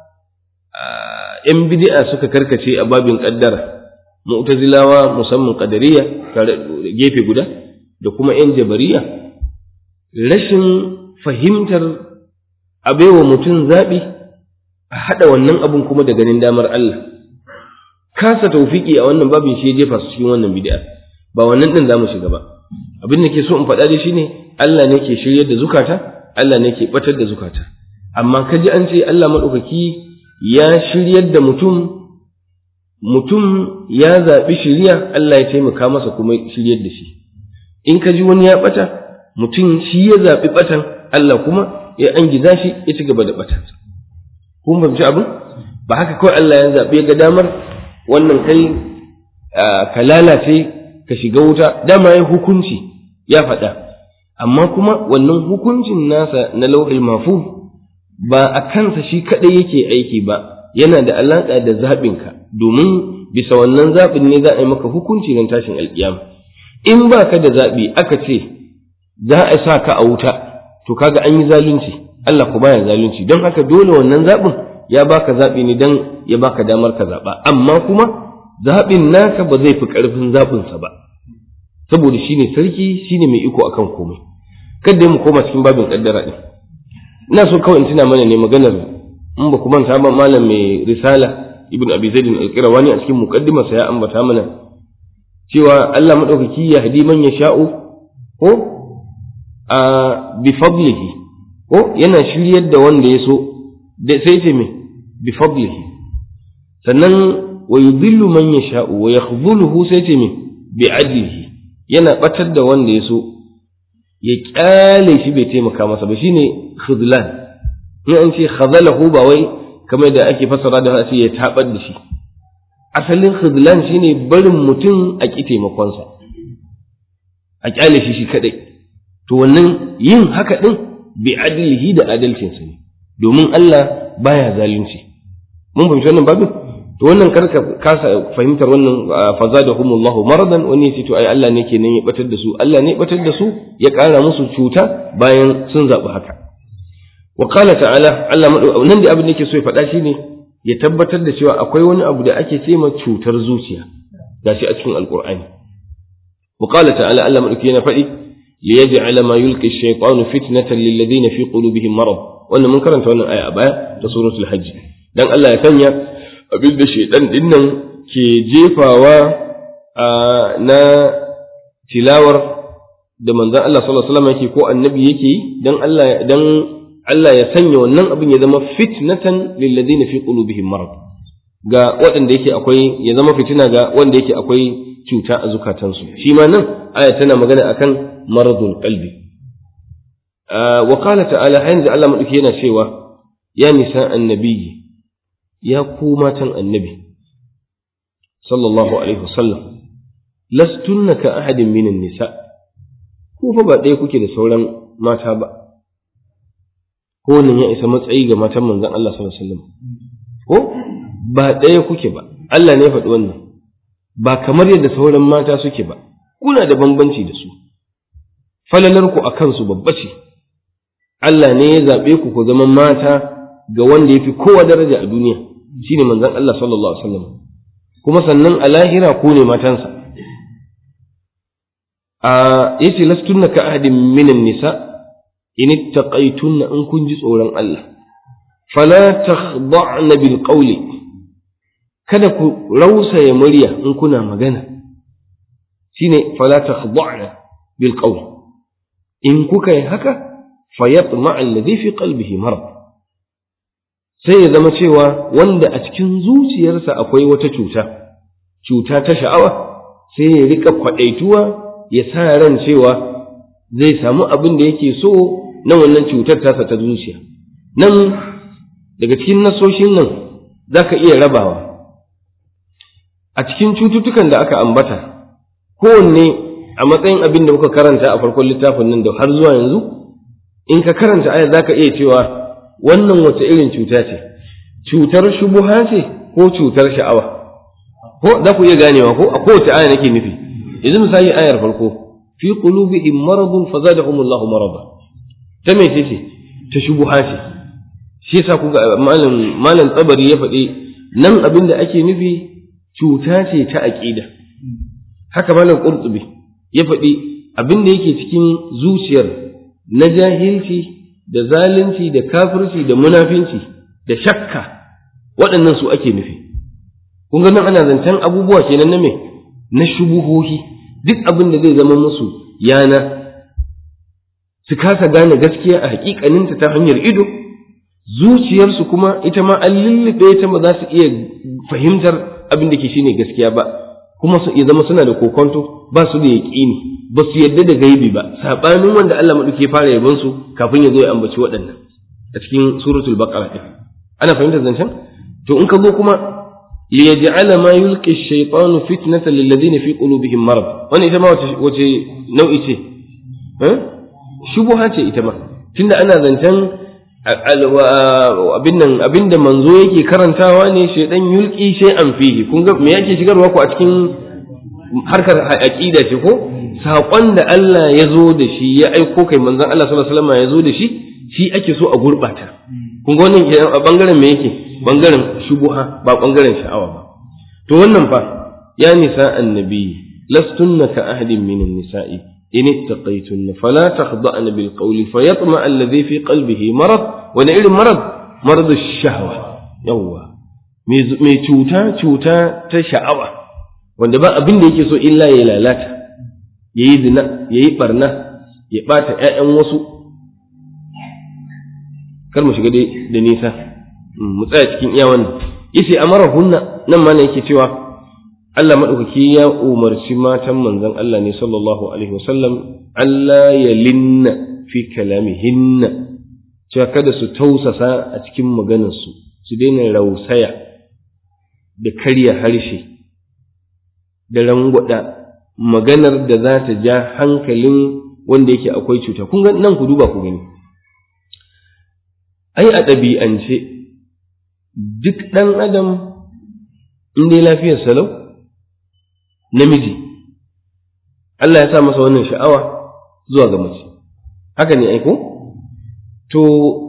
‘yan bid'a suka karkace a babin ƙaddara mu'tazilawa musamman ƙadariya gefe guda da kuma ‘yan jabariya rashin fahimtar a baiwa mutum zaɓi a haɗa wannan abun kuma da ganin damar Allah kasa taufiki a wannan babin shi ya jefa su cikin wannan bid'a ba wannan din zamu shiga ba abin da ke so in faɗa dai shine Allah ne ke shiryar da zukata Allah ne ke batar da zukata amma kaji an ce Allah madaukaki ya shiryar da mutum mutum ya zaɓi shirya Allah ya taimaka masa kuma shiryar da shi in ka ji wani ya ɓata mutum shi ya zaɓi ɓatan Allah kuma ya an gida shi ya ci gaba da ɓatansa kun fahimci abin ba haka kawai Allah ya zaɓi ga damar wannan kai ka lalace ka shiga wuta dama ya hukunci ya faɗa amma kuma wannan hukuncin nasa na lauhil mafu ba a kansa shi kaɗai yake aiki ba yana da alaƙa da zaɓinka domin bisa wannan zaɓin ne za a yi maka hukunci don tashin alƙiyama in ba ka da zaɓi aka ce za a sa ka a wuta to kaga an yi zalunci Allah ku baya zalunci don haka dole wannan zaɓin ya baka zaɓi ne don ya baka damar ka zaɓa amma kuma zaɓin naka ba zai fi ƙarfin zaɓinsa ba saboda shine sarki shine mai iko akan komai kada mu koma cikin babin ƙaddara ɗin ina so kawai in tuna mana ne maganar in ba ku manta ba malam mai risala ibn abi zaid al-qirawani a cikin muqaddimarsa ya ambata mana cewa Allah madaukaki ya hadi man yasha'u ko a bi fadlihi ko yana shiryar da wanda ya so sai ce me bi fadlihi sannan wa yudillu man yasha'u wa yakhdhuluhu sai ce me bi adlihi yana batar da wanda ya so ya kyale shi bai taimaka masa ba shine khidlan in an ce khadalahu ba wai kamar da ake fassara da sai ya tabar da shi asalin khidlan shine barin mutum a ki taimakonsa a kyale shi shi kadai to wannan yin haka din bi adlihi da adalcinsa ne domin Allah baya zalunci mun fahimci wannan babin to wannan karka kasa fahimtar wannan fazadahumullahu maradan wani yace to ai Allah ne kenan ya batar da su Allah ne ya batar da su ya kara musu cuta bayan sun zabi haka wa qala ta'ala Allah nan da abin da yake so ya faɗa shine ya tabbatar da cewa akwai wani abu da ake ce ma cutar zuciya gashi a cikin alqur'ani wa qala ta'ala Allah madauki yana faɗi liyaj'ala ma yulqi ash-shaytanu fitnatan lil ladina fi qulubihim marad wannan mun karanta wannan aya a baya ta suratul hajj dan Allah ya sanya abin da shaidan dinnan ke jefawa na tilawar da manzon Allah sallallahu alaihi wasallam yake ko annabi yake yi dan Allah dan Allah ya sanya wannan abin ya zama fitnatan lil ladina fi qulubihim marad ga waɗanda yake akwai ya zama fitina ga wanda yake akwai cuta a zukatansu shi ma nan aya tana magana akan maradul qalbi wa qala ta'ala yanzu Allah madauki yana cewa ya nisa annabiyyi ya ku matan annabi sallallahu alaihi wasallam lastunna ka ahadin minan nisa ku fa ba ɗaya kuke da sauran mata ba ko wannan ya isa matsayi ga matan manzon Allah sallallahu alaihi wasallam ko ba ɗaya kuke ba Allah ne ya faɗi wannan ba kamar yadda sauran mata suke ba kuna da bambanci da su falalar ku akan su babba ce Allah ne ya zaɓe ku ku zama mata ga wanda ya fi kowa daraja a duniya shine manzon Allah sallallahu alaihi wasallam kuma sannan a lahira ku ne matansa a yace lastunna ka ahadin minan nisa in ittaqaytunna in kun ji tsoron Allah fala takhda'na bil qawli kada ku rausaya murya in kuna magana shine fala takhda'na bil qawli in kuka yi haka fayatma alladhi fi qalbihi marad sai ya zama cewa wanda a cikin zuciyarsa akwai wata cuta cuta ta sha'awa sai ya rika kwadaituwa ya sa ran cewa zai samu abin da yake so na wannan cutar tasa ta zuciya nan daga cikin nasoshin nan za ka iya rabawa a cikin cututtukan da aka ambata kowanne a matsayin abin da muka karanta a farkon littafin nan da har zuwa yanzu in ka karanta aya za ka iya cewa wannan wata irin cuta ce cutar shubuha ce ko cutar sha'awa ko za ku iya ganewa ko a kowace aya nake nufi yanzu misali ayar farko fi qulubihim maradun fazadahum Allahu marada ta me ce ta shubuha ce shi yasa kuga malam malam tsabari ya faɗi nan abin da ake nufi cuta ce ta aqida haka malam qurtubi ya faɗi abin da yake cikin zuciyar na jahilci da zalunci da kafirci da munafinci da shakka waɗannan su ake nufi kun ga nan ana zancen abubuwa kenan na me na shubuhohi duk abin da zai zama musu yana su kasa gane gaskiya a hakikaninta ta hanyar ido zuciyarsu kuma ita ma an lullube ta ba za su iya fahimtar abin da ke shine gaskiya ba kuma su iya zama suna da kokonto ba su da yaƙini ba su yadda da gaibi ba sabanin wanda Allah maɗauki fara yabon su kafin ya zo ya ambaci waɗannan a cikin suratul baqara ɗin ana fahimtar zancen to in ka zo kuma liyaj'ala ma yulqi ash-shaytanu fitnatan lil ladina fi qulubihim marad wannan ita ma wace wace nau'i ce eh shubuha ce ita ma tunda ana zancen abin nan abinda manzo yake karantawa ne shaydan yulqi shay'an fihi kun ga me yake shigarwa ku a cikin harkar aqida ce ko saƙon da Allah ya zo da shi ya aiko kai manzon Allah sallallahu alaihi wasallam ya zo da shi shi ake so a gurbata kun ga wannan a bangaren me yake bangaren shubuha ba bangaren sha'awa ba to wannan fa ya nisa annabi lastunna ka ahadin min nisa'i in ittaqaytunna fala takhda'na bil qawli fayatma alladhi fi qalbihi marad wani irin marad marad ash-shahwa yawwa mai cuta cuta ta sha'awa wanda ba abin da yake so illa ya lalata yayi zina yayi barna ya bata ƴaƴan wasu kar mu shiga da nisa mu tsaya cikin iya wannan yace amara hunna nan ma yake cewa Allah madaukaki ya umarci matan manzon Allah ne sallallahu alaihi wasallam Allah ya linna fi kalamihinna cewa kada su tausasa a cikin maganarsu su daina rausaya da karya harshe da rangwada maganar da za ta ja hankalin wanda yake akwai cuta kun ga nan ku duba ku gani ai a ɗabi'ance duk ɗan adam in dai lafiyar salau namiji Allah ya sa masa wannan sha'awa zuwa ga mace haka ne aiko to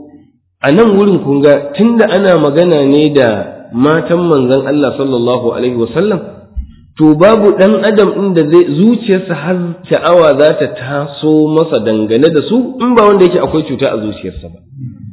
a nan wurin kun ga tunda ana magana ne da matan manzon Allah sallallahu alaihi wasallam to babu ɗan adam ɗin da zai zuciyarsa har sha'awa za ta taso masa dangane da su in ba wanda yake akwai cuta a zuciyarsa ba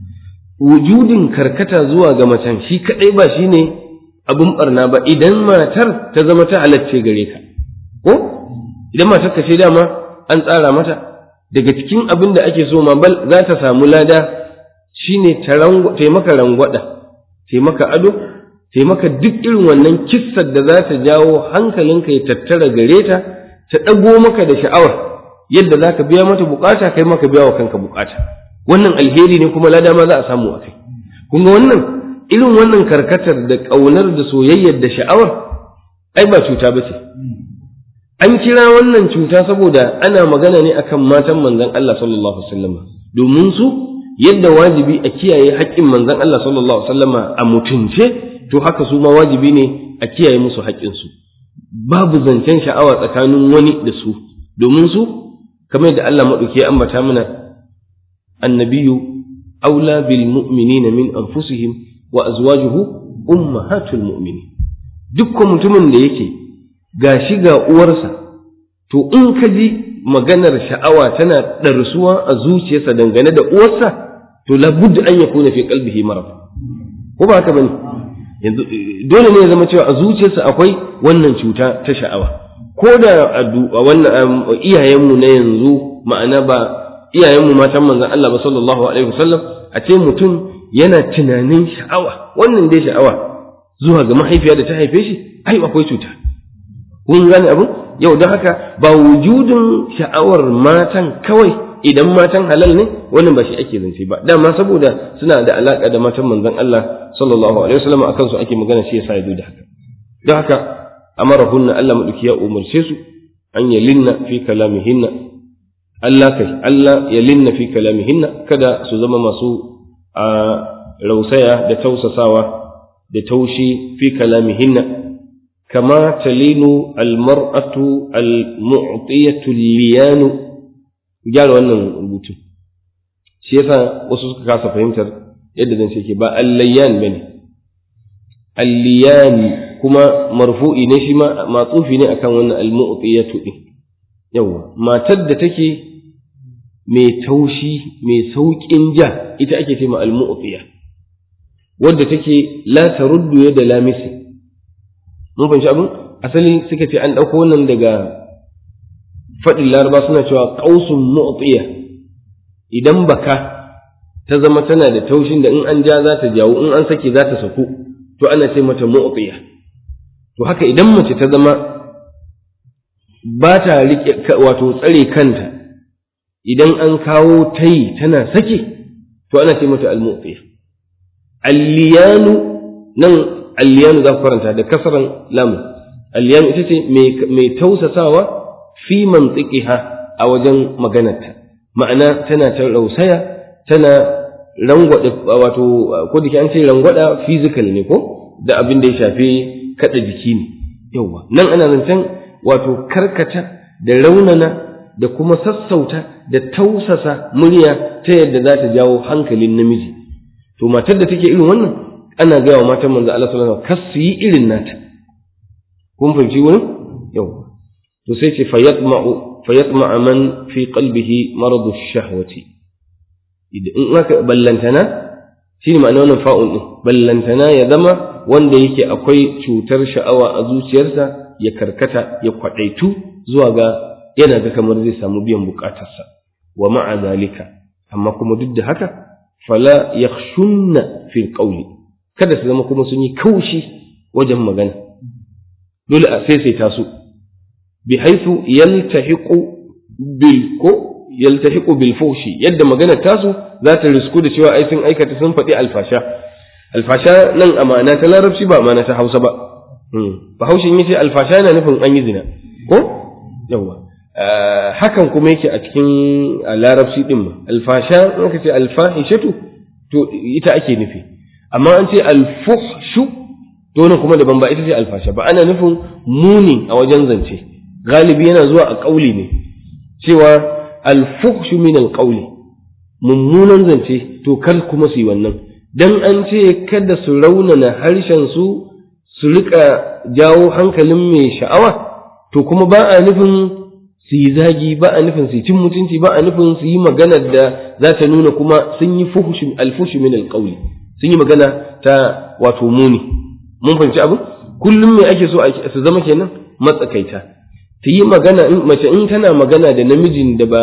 wujudin karkata zuwa ga macen shi kaɗai ba shi ne abin barna ba idan matar ta zama ta halacce gare ka ko idan matar ka ce dama an tsara mata daga cikin abin da ake so ma bal za ta samu lada shine ta maka rangwada taimaka ado taimaka duk irin wannan kissar da za ta jawo hankalinka ya tattara gare ta ta ɗago maka da sha'awar yadda za ka biya mata bukata kai maka biya wa kanka bukata wannan alheri ne kuma lada ma za a samu a kai kun ga wannan irin wannan karkatar da ƙaunar da soyayyar da sha'awar ai ba cuta ba ce an kira wannan cuta saboda ana magana ne akan matan manzon Allah sallallahu alaihi wasallam domin su yadda wajibi a kiyaye haƙƙin manzon Allah sallallahu alaihi wasallam a mutunce to haka su ma wajibi ne a kiyaye musu haƙƙinsu babu zancen sha'awa tsakanin wani da su domin su kamar da Allah maɗauki ya ambata mana annabiyu aula bil mu'minina min anfusihim wa azwajuhu ummahatul mu'minin dukkan mutumin da yake gashi ga uwarsa to in ka ji maganar sha'awa tana ɗarsuwa a zuciyarsa dangane da uwarsa to labudda an yakuna fi qalbihi marad ko ba haka bane yanzu dole ne ya zama cewa a zuciyarsa akwai wannan cuta ta sha'awa ko da a wannan iyayenmu na yanzu ma'ana ba iyayenmu matan manzon Allah ba sallallahu alaihi wasallam a ce mutum yana tunanin sha'awa wannan dai sha'awa zuwa ga mahaifiya da ta haife shi ai akwai cuta kun gane abin yau don haka ba wujudin sha'awar matan kawai idan matan halal ne wannan ba shi ake zance ba dama saboda suna da alaka da matan manzon Allah sallallahu alaihi wasallam akan su ake magana shi yasa ya zo da haka don haka amarahunna Allah madauki ya umarce su an yalinna fi kalamihinna Allah kai Allah yalinna fi kalamihinna kada su zama masu a rausaya da tausasawa da taushi fi kalamihinna kama talinu almar'atu almu'tiyatu liyanu gyara wannan rubutu shi yasa wasu suka kasa fahimtar yadda zan ce ke ba allayyan bane alliyani kuma marfu'i ne shi ma matsufi ne akan wannan almu'tiyatu din yawa matar da take mai taushi mai sauƙin ja ita ake ce ma almu'tiya wadda take la taruddu yada lamisi mun fahimci abin asali suka ce an ɗauko wannan daga faɗin laraba suna cewa ƙausun mu'tiya idan baka ta zama tana da taushin da in an ja za ta jawo in an sake za ta saku to ana ce mata mu'tiya to haka idan mace ta zama ba ta riƙe wato tsare kanta idan an kawo tayi tana sake to ana ce mata al-mu'tiya alliyanu nan alliyanu za ku karanta da kasaran lamu alliyanu ita ce mai tausasawa fi mantiqiha a wajen maganarta ma'ana tana ta rausaya tana rangwada wato ko da an ce rangwada physical ne ko da abin da ya shafi kada jiki ne yawa nan ana zancen wato karkata da raunana da kuma sassauta da tausasa murya ta yadda za ta jawo hankalin namiji to matar da take irin wannan ana gaya wa matan manzo Allah sallallahu alaihi wasallam kas yi irin nata kun fahimci wurin yawa to sai ce fayatma'u fayatma'a man fi qalbihi maradu shahwati in aka ballantana shine ma'ana wannan fa'un din ballantana ya zama wanda yake akwai cutar sha'awa a zuciyarsa ya karkata ya kwadaitu zuwa ga yana ga kamar zai samu biyan bukatarsa wa ma'a zalika amma kuma duk da haka fala yakhshunna fil qawli kada su zama kuma sun yi kaushi wajen magana dole a saisaita su bi haythu yaltahiqu bil ko yaltahiqu bil fushi yadda magana tasu za ta risku da cewa ai sun aikata sun faɗi alfasha alfasha nan amana ta larabci ba amana ta hausa ba bahaushin yace alfasha yana nufin an yi zina ko yawa hakan kuma yake a cikin larabci din ma alfasha in ka ce alfahishatu to ita ake nufi amma an ce alfuhshu to nan kuma daban ba ita ce alfasha ba ana nufin muni a wajen zance galibi yana zuwa a ƙauli ne cewa alfuhshu min alƙauli mummunan zance to kar kuma su yi wannan dan an ce kada su raunana harshen su su rika jawo hankalin mai sha'awa to kuma ba a nufin su yi zagi ba a nufin su yi cin mutunci ba a nufin su yi magana da za ta nuna kuma sun yi alfushi min alƙauli sun yi magana ta wato muni mun fahimci abu kullum me ake so su zama kenan matsakaita ta yi magana mace in tana magana da namijin da ba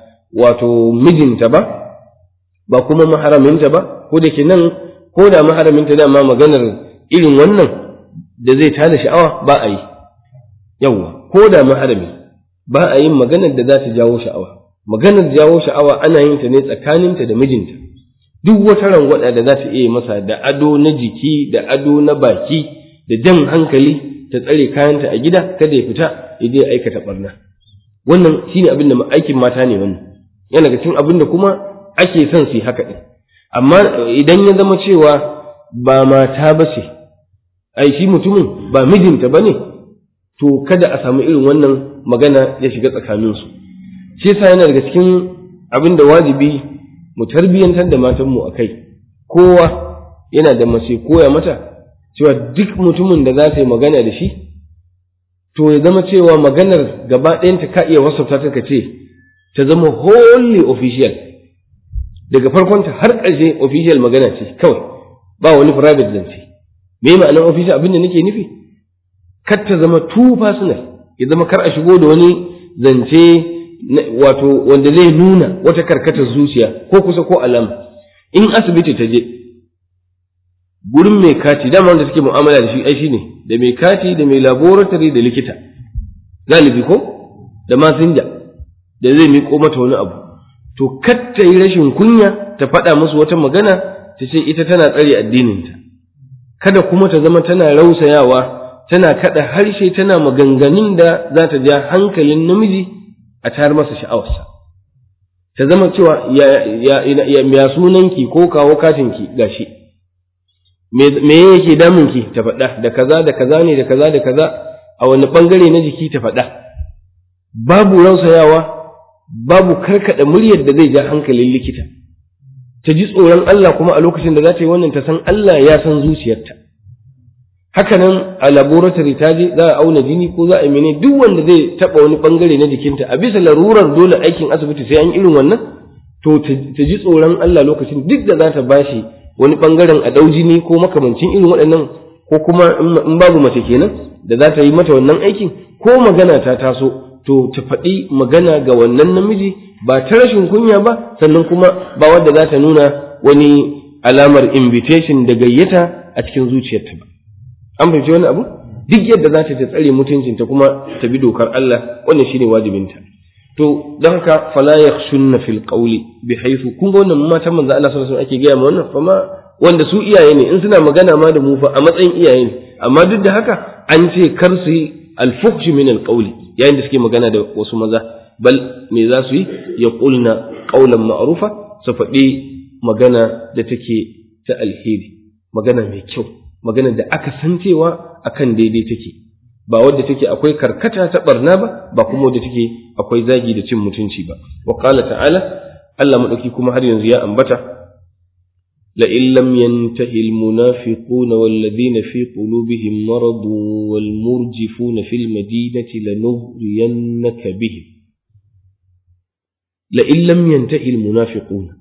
wato mijinta ba ba kuma maharaminta ba ko da ke nan ko da maharaminta dama maganar irin wannan da zai tada sha'awa ba a yi yawwa ko da maharami ba a yin maganar da za ta jawo sha'awa maganar jawo sha'awa ana yin ta ne tsakaninta da mijinta duk wata rangwada da za ta iya masa da ado na jiki da ado na baki da jan hankali ta tsare kayanta a gida kada ya fita ya je aikata barna wannan shine abin da aikin mata ne wannan yana ga cikin abin da kuma ake son su yi haka din amma idan ya zama cewa ba mata ba ce ai shi mutumin ba mijinta ba ne to kada a samu irin wannan magana ya shiga tsakaninsu shi yasa yana daga cikin abin da wajibi mu tarbiyyantar da matanmu a kai kowa yana da mace koya mata cewa duk mutumin da za ta yi magana da shi to ya zama cewa maganar gaba ɗayanta ka iya wasafta ta ka ce ta zama wholly official daga farkonta har ƙarshe official magana ce kawai ba wani private zance me ma'anar official abin da nake nufi kar ta zama too personal ya zama kar a shigo da wani zance wato wanda zai nuna wata karkatar zuciya ko kusa ko alama in asibiti ta je gurin mai kati dama wanda suke mu'amala da shi ai shine da mai kati da mai laboratory da likita galibi ko da masinja da zai miƙo mata wani abu to kar ta yi rashin kunya ta faɗa musu wata magana ta ce ita tana tsare addininta kada kuma ta zama tana rausayawa tana kada harshe tana maganganun da za ta ja hankalin namiji a tayar masa sha'awarsa ta zama cewa ya sunanki ko kawo katinki gashi me yake damunki ta faɗa da kaza da kaza ne da kaza da kaza a wani ɓangare na jiki ta faɗa babu rausayawa babu karkaɗa muryar da zai ja hankalin likita ta ji tsoron Allah kuma a lokacin da za ta yi wannan ta san Allah ya san zuciyarta hakanan a laboratory ta je za a auna jini ko za a yi mene duk wanda zai taba wani bangare na jikinta a bisa larurar dole aikin asibiti sai an irin wannan to ta ji tsoron Allah lokacin duk da za ta bashi wani bangaren a ɗau jini ko makamancin irin waɗannan ko kuma in babu mace kenan da za ta yi mata wannan aikin ko magana ta taso to ta faɗi magana ga wannan namiji ba ta rashin kunya ba sannan kuma ba wadda za ta nuna wani alamar invitation da gayyata a cikin zuciyarta ba an fahimci wani abu duk yadda za ta ta tsare mutuncinta kuma ta bi dokar Allah wannan shine wajibinta to don haka fala yakhshunna fil qawli bi haythu kun ga wannan matan manzo Allah sallallahu alaihi wasallam ake gaya ma wannan fama wanda su iyaye ne in suna magana ma da mu fa a matsayin iyaye ne amma duk da haka an ce kar su yi al-fuhsh min al-qawli yayin da suke magana da wasu maza bal me za su yi ya qulna qawlan ma'rufa su faɗi magana da take ta alheri magana mai kyau magana da aka san cewa akan daidai take ba wadda take akwai karkata ta barna ba ba kuma wadda take akwai zagi da cin mutunci ba wa qala ta'ala Allah madauki kuma har yanzu ya ambata la in lam yantahi al munafiquna wal ladina fi qulubihim marad wal murjifuna fil madinati lanughriyannaka bihim la in lam yantahi al munafiquna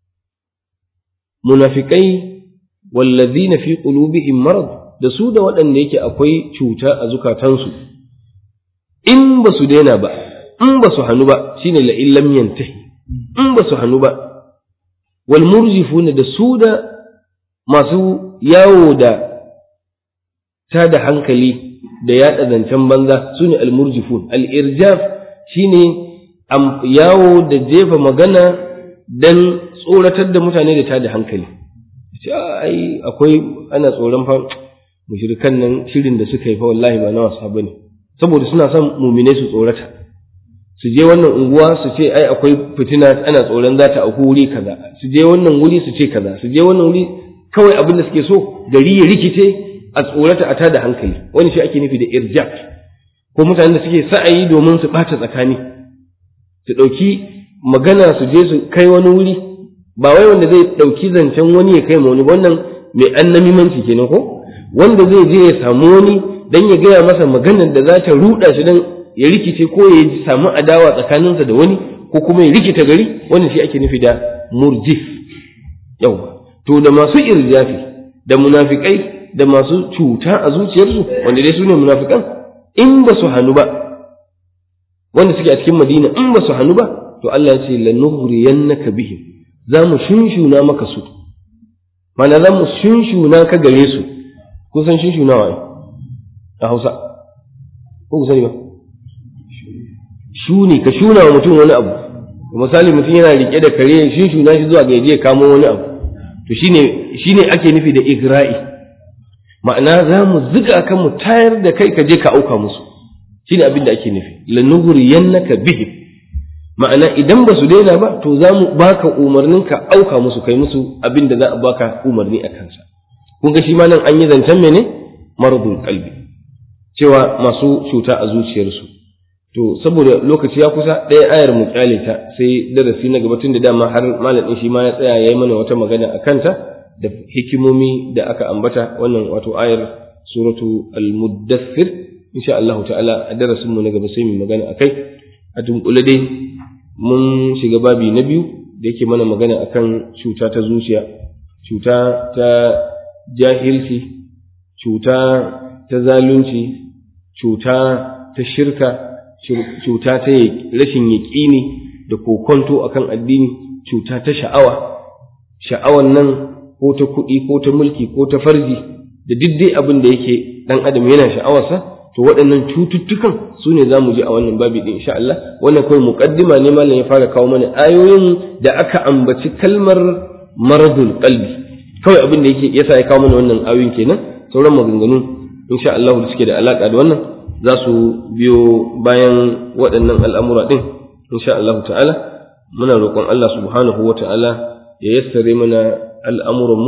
munafiqai wal ladina fi qulubihim marad da su da waɗanda yake akwai cuta a zukatansu in ba su daina ba in ba su hannu ba shine la illam yantahi in ba su hannu ba wal murjifuna da su da masu yawo da ta da hankali da yaɗa zancen banza su ne al murjifun al irjaf shine yawo da jefa magana dan tsoratar da mutane da ta da hankali ai akwai ana tsoron fa mushrikan nan shirin da suka yi fa wallahi ba na wasa bane saboda suna son muminai su tsorata su je wannan unguwa su ce ai akwai fitina ana tsoron za ta auku wuri kaza su je wannan wuri su ce kaza su je wannan wuri kawai abin da suke so gari ya rikice a tsorata a tada hankali wani shi ake nufi da irjaf ko mutanen da suke sa'ayi domin su bata tsakani su ɗauki magana su je su kai wani wuri ba wai wanda zai ɗauki zancen wani ya kai ma wani wannan mai annamimanci kenan ko wanda zai je ya samu wani dan ya gaya masa maganar da za ta ruɗa shi dan ya rikice ko ya samu adawa tsakaninsa da wani ko kuma ya rikita gari wannan shi ake nufi da murjif yawa to da masu irjafi da munafikai da masu cuta a zuciyarsu wanda dai su ne munafikan in ba su hannu ba wanda suke a cikin madina in ba su hannu ba to Allah ya ce lanuhriyannaka bihim za mu shunshuna maka su mana za mu shunshuna ka gare su kun san shunshunawa ne a Hausa ko ku sani ba shuni ka shuna wa mutum wani abu misali mutum yana rike da kare shunshuna shi zuwa ga ya kamo wani abu to shine shine ake nufi da igra'i ma'ana za mu ziga ka mu tayar da kai ka je ka auka musu shine abin da ake nufi lanuhriyannaka bihim ma'ana idan ba su daina ba to za mu baka umarnin ka auka musu kai musu abin da za a baka umarni a kansa kun ga shi ma nan an yi zancen mene maradun kalbi cewa masu cuta a zuciyarsu to saboda lokaci ya kusa ɗaya ayar mu kyale ta sai darasi na gaba tun da dama har malamin shi ma ya tsaya ya yi mana wata magana a kanta da hikimomi da aka ambata wannan wato ayar suratu al-muddathir insha Allah ta'ala a darasin mu na gaba sai mu magana akai a dunkule dai mun shiga babi na biyu da yake mana magana akan cuta ta zuciya cuta ta jahilci cuta ta zalunci cuta ta shirka cuta ta rashin yaƙini da kokonto akan addini cuta ta sha'awa sha'awan nan ko ta kuɗi ko ta mulki ko ta farji da duk dai abin da yake ɗan adam yana sha'awarsa to waɗannan cututtukan su ne za mu ji a wannan babi ɗin insha Allah wannan kawai muƙaddima ne malam ya fara kawo mana ayoyin da aka ambaci kalmar maradul qalbi kawai abin da yake yasa ya kawo mana wannan ayoyin kenan sauran maganganu insha Allah da suke da alaka da wannan za su biyo bayan waɗannan al'amura ɗin insha Allah ta'ala muna roƙon Allah subhanahu wa ta'ala ya yassare mana al'amuranmu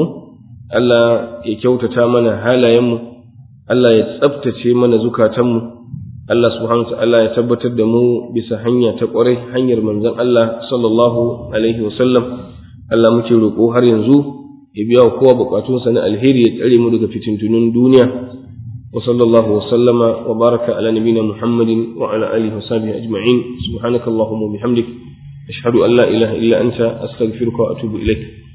Allah ya kyautata mana halayenmu Allah ya tsabtace mana zukatanmu Allah subhanahu wa ta'ala ya tabbatar da mu bisa hanya ta ƙwarai hanyar manzon Allah sallallahu alaihi wa sallam Allah muke roƙo har yanzu ya biya wa kowa buƙatunsa na alheri ya tsare mu daga fitintunun duniya وصلى الله وسلم وبارك على نبينا محمد وعلى آله وصحبه أجمعين سبحانك اللهم وبحمدك أشهد أن لا إله إلا أنت أستغفرك وأتوب إليك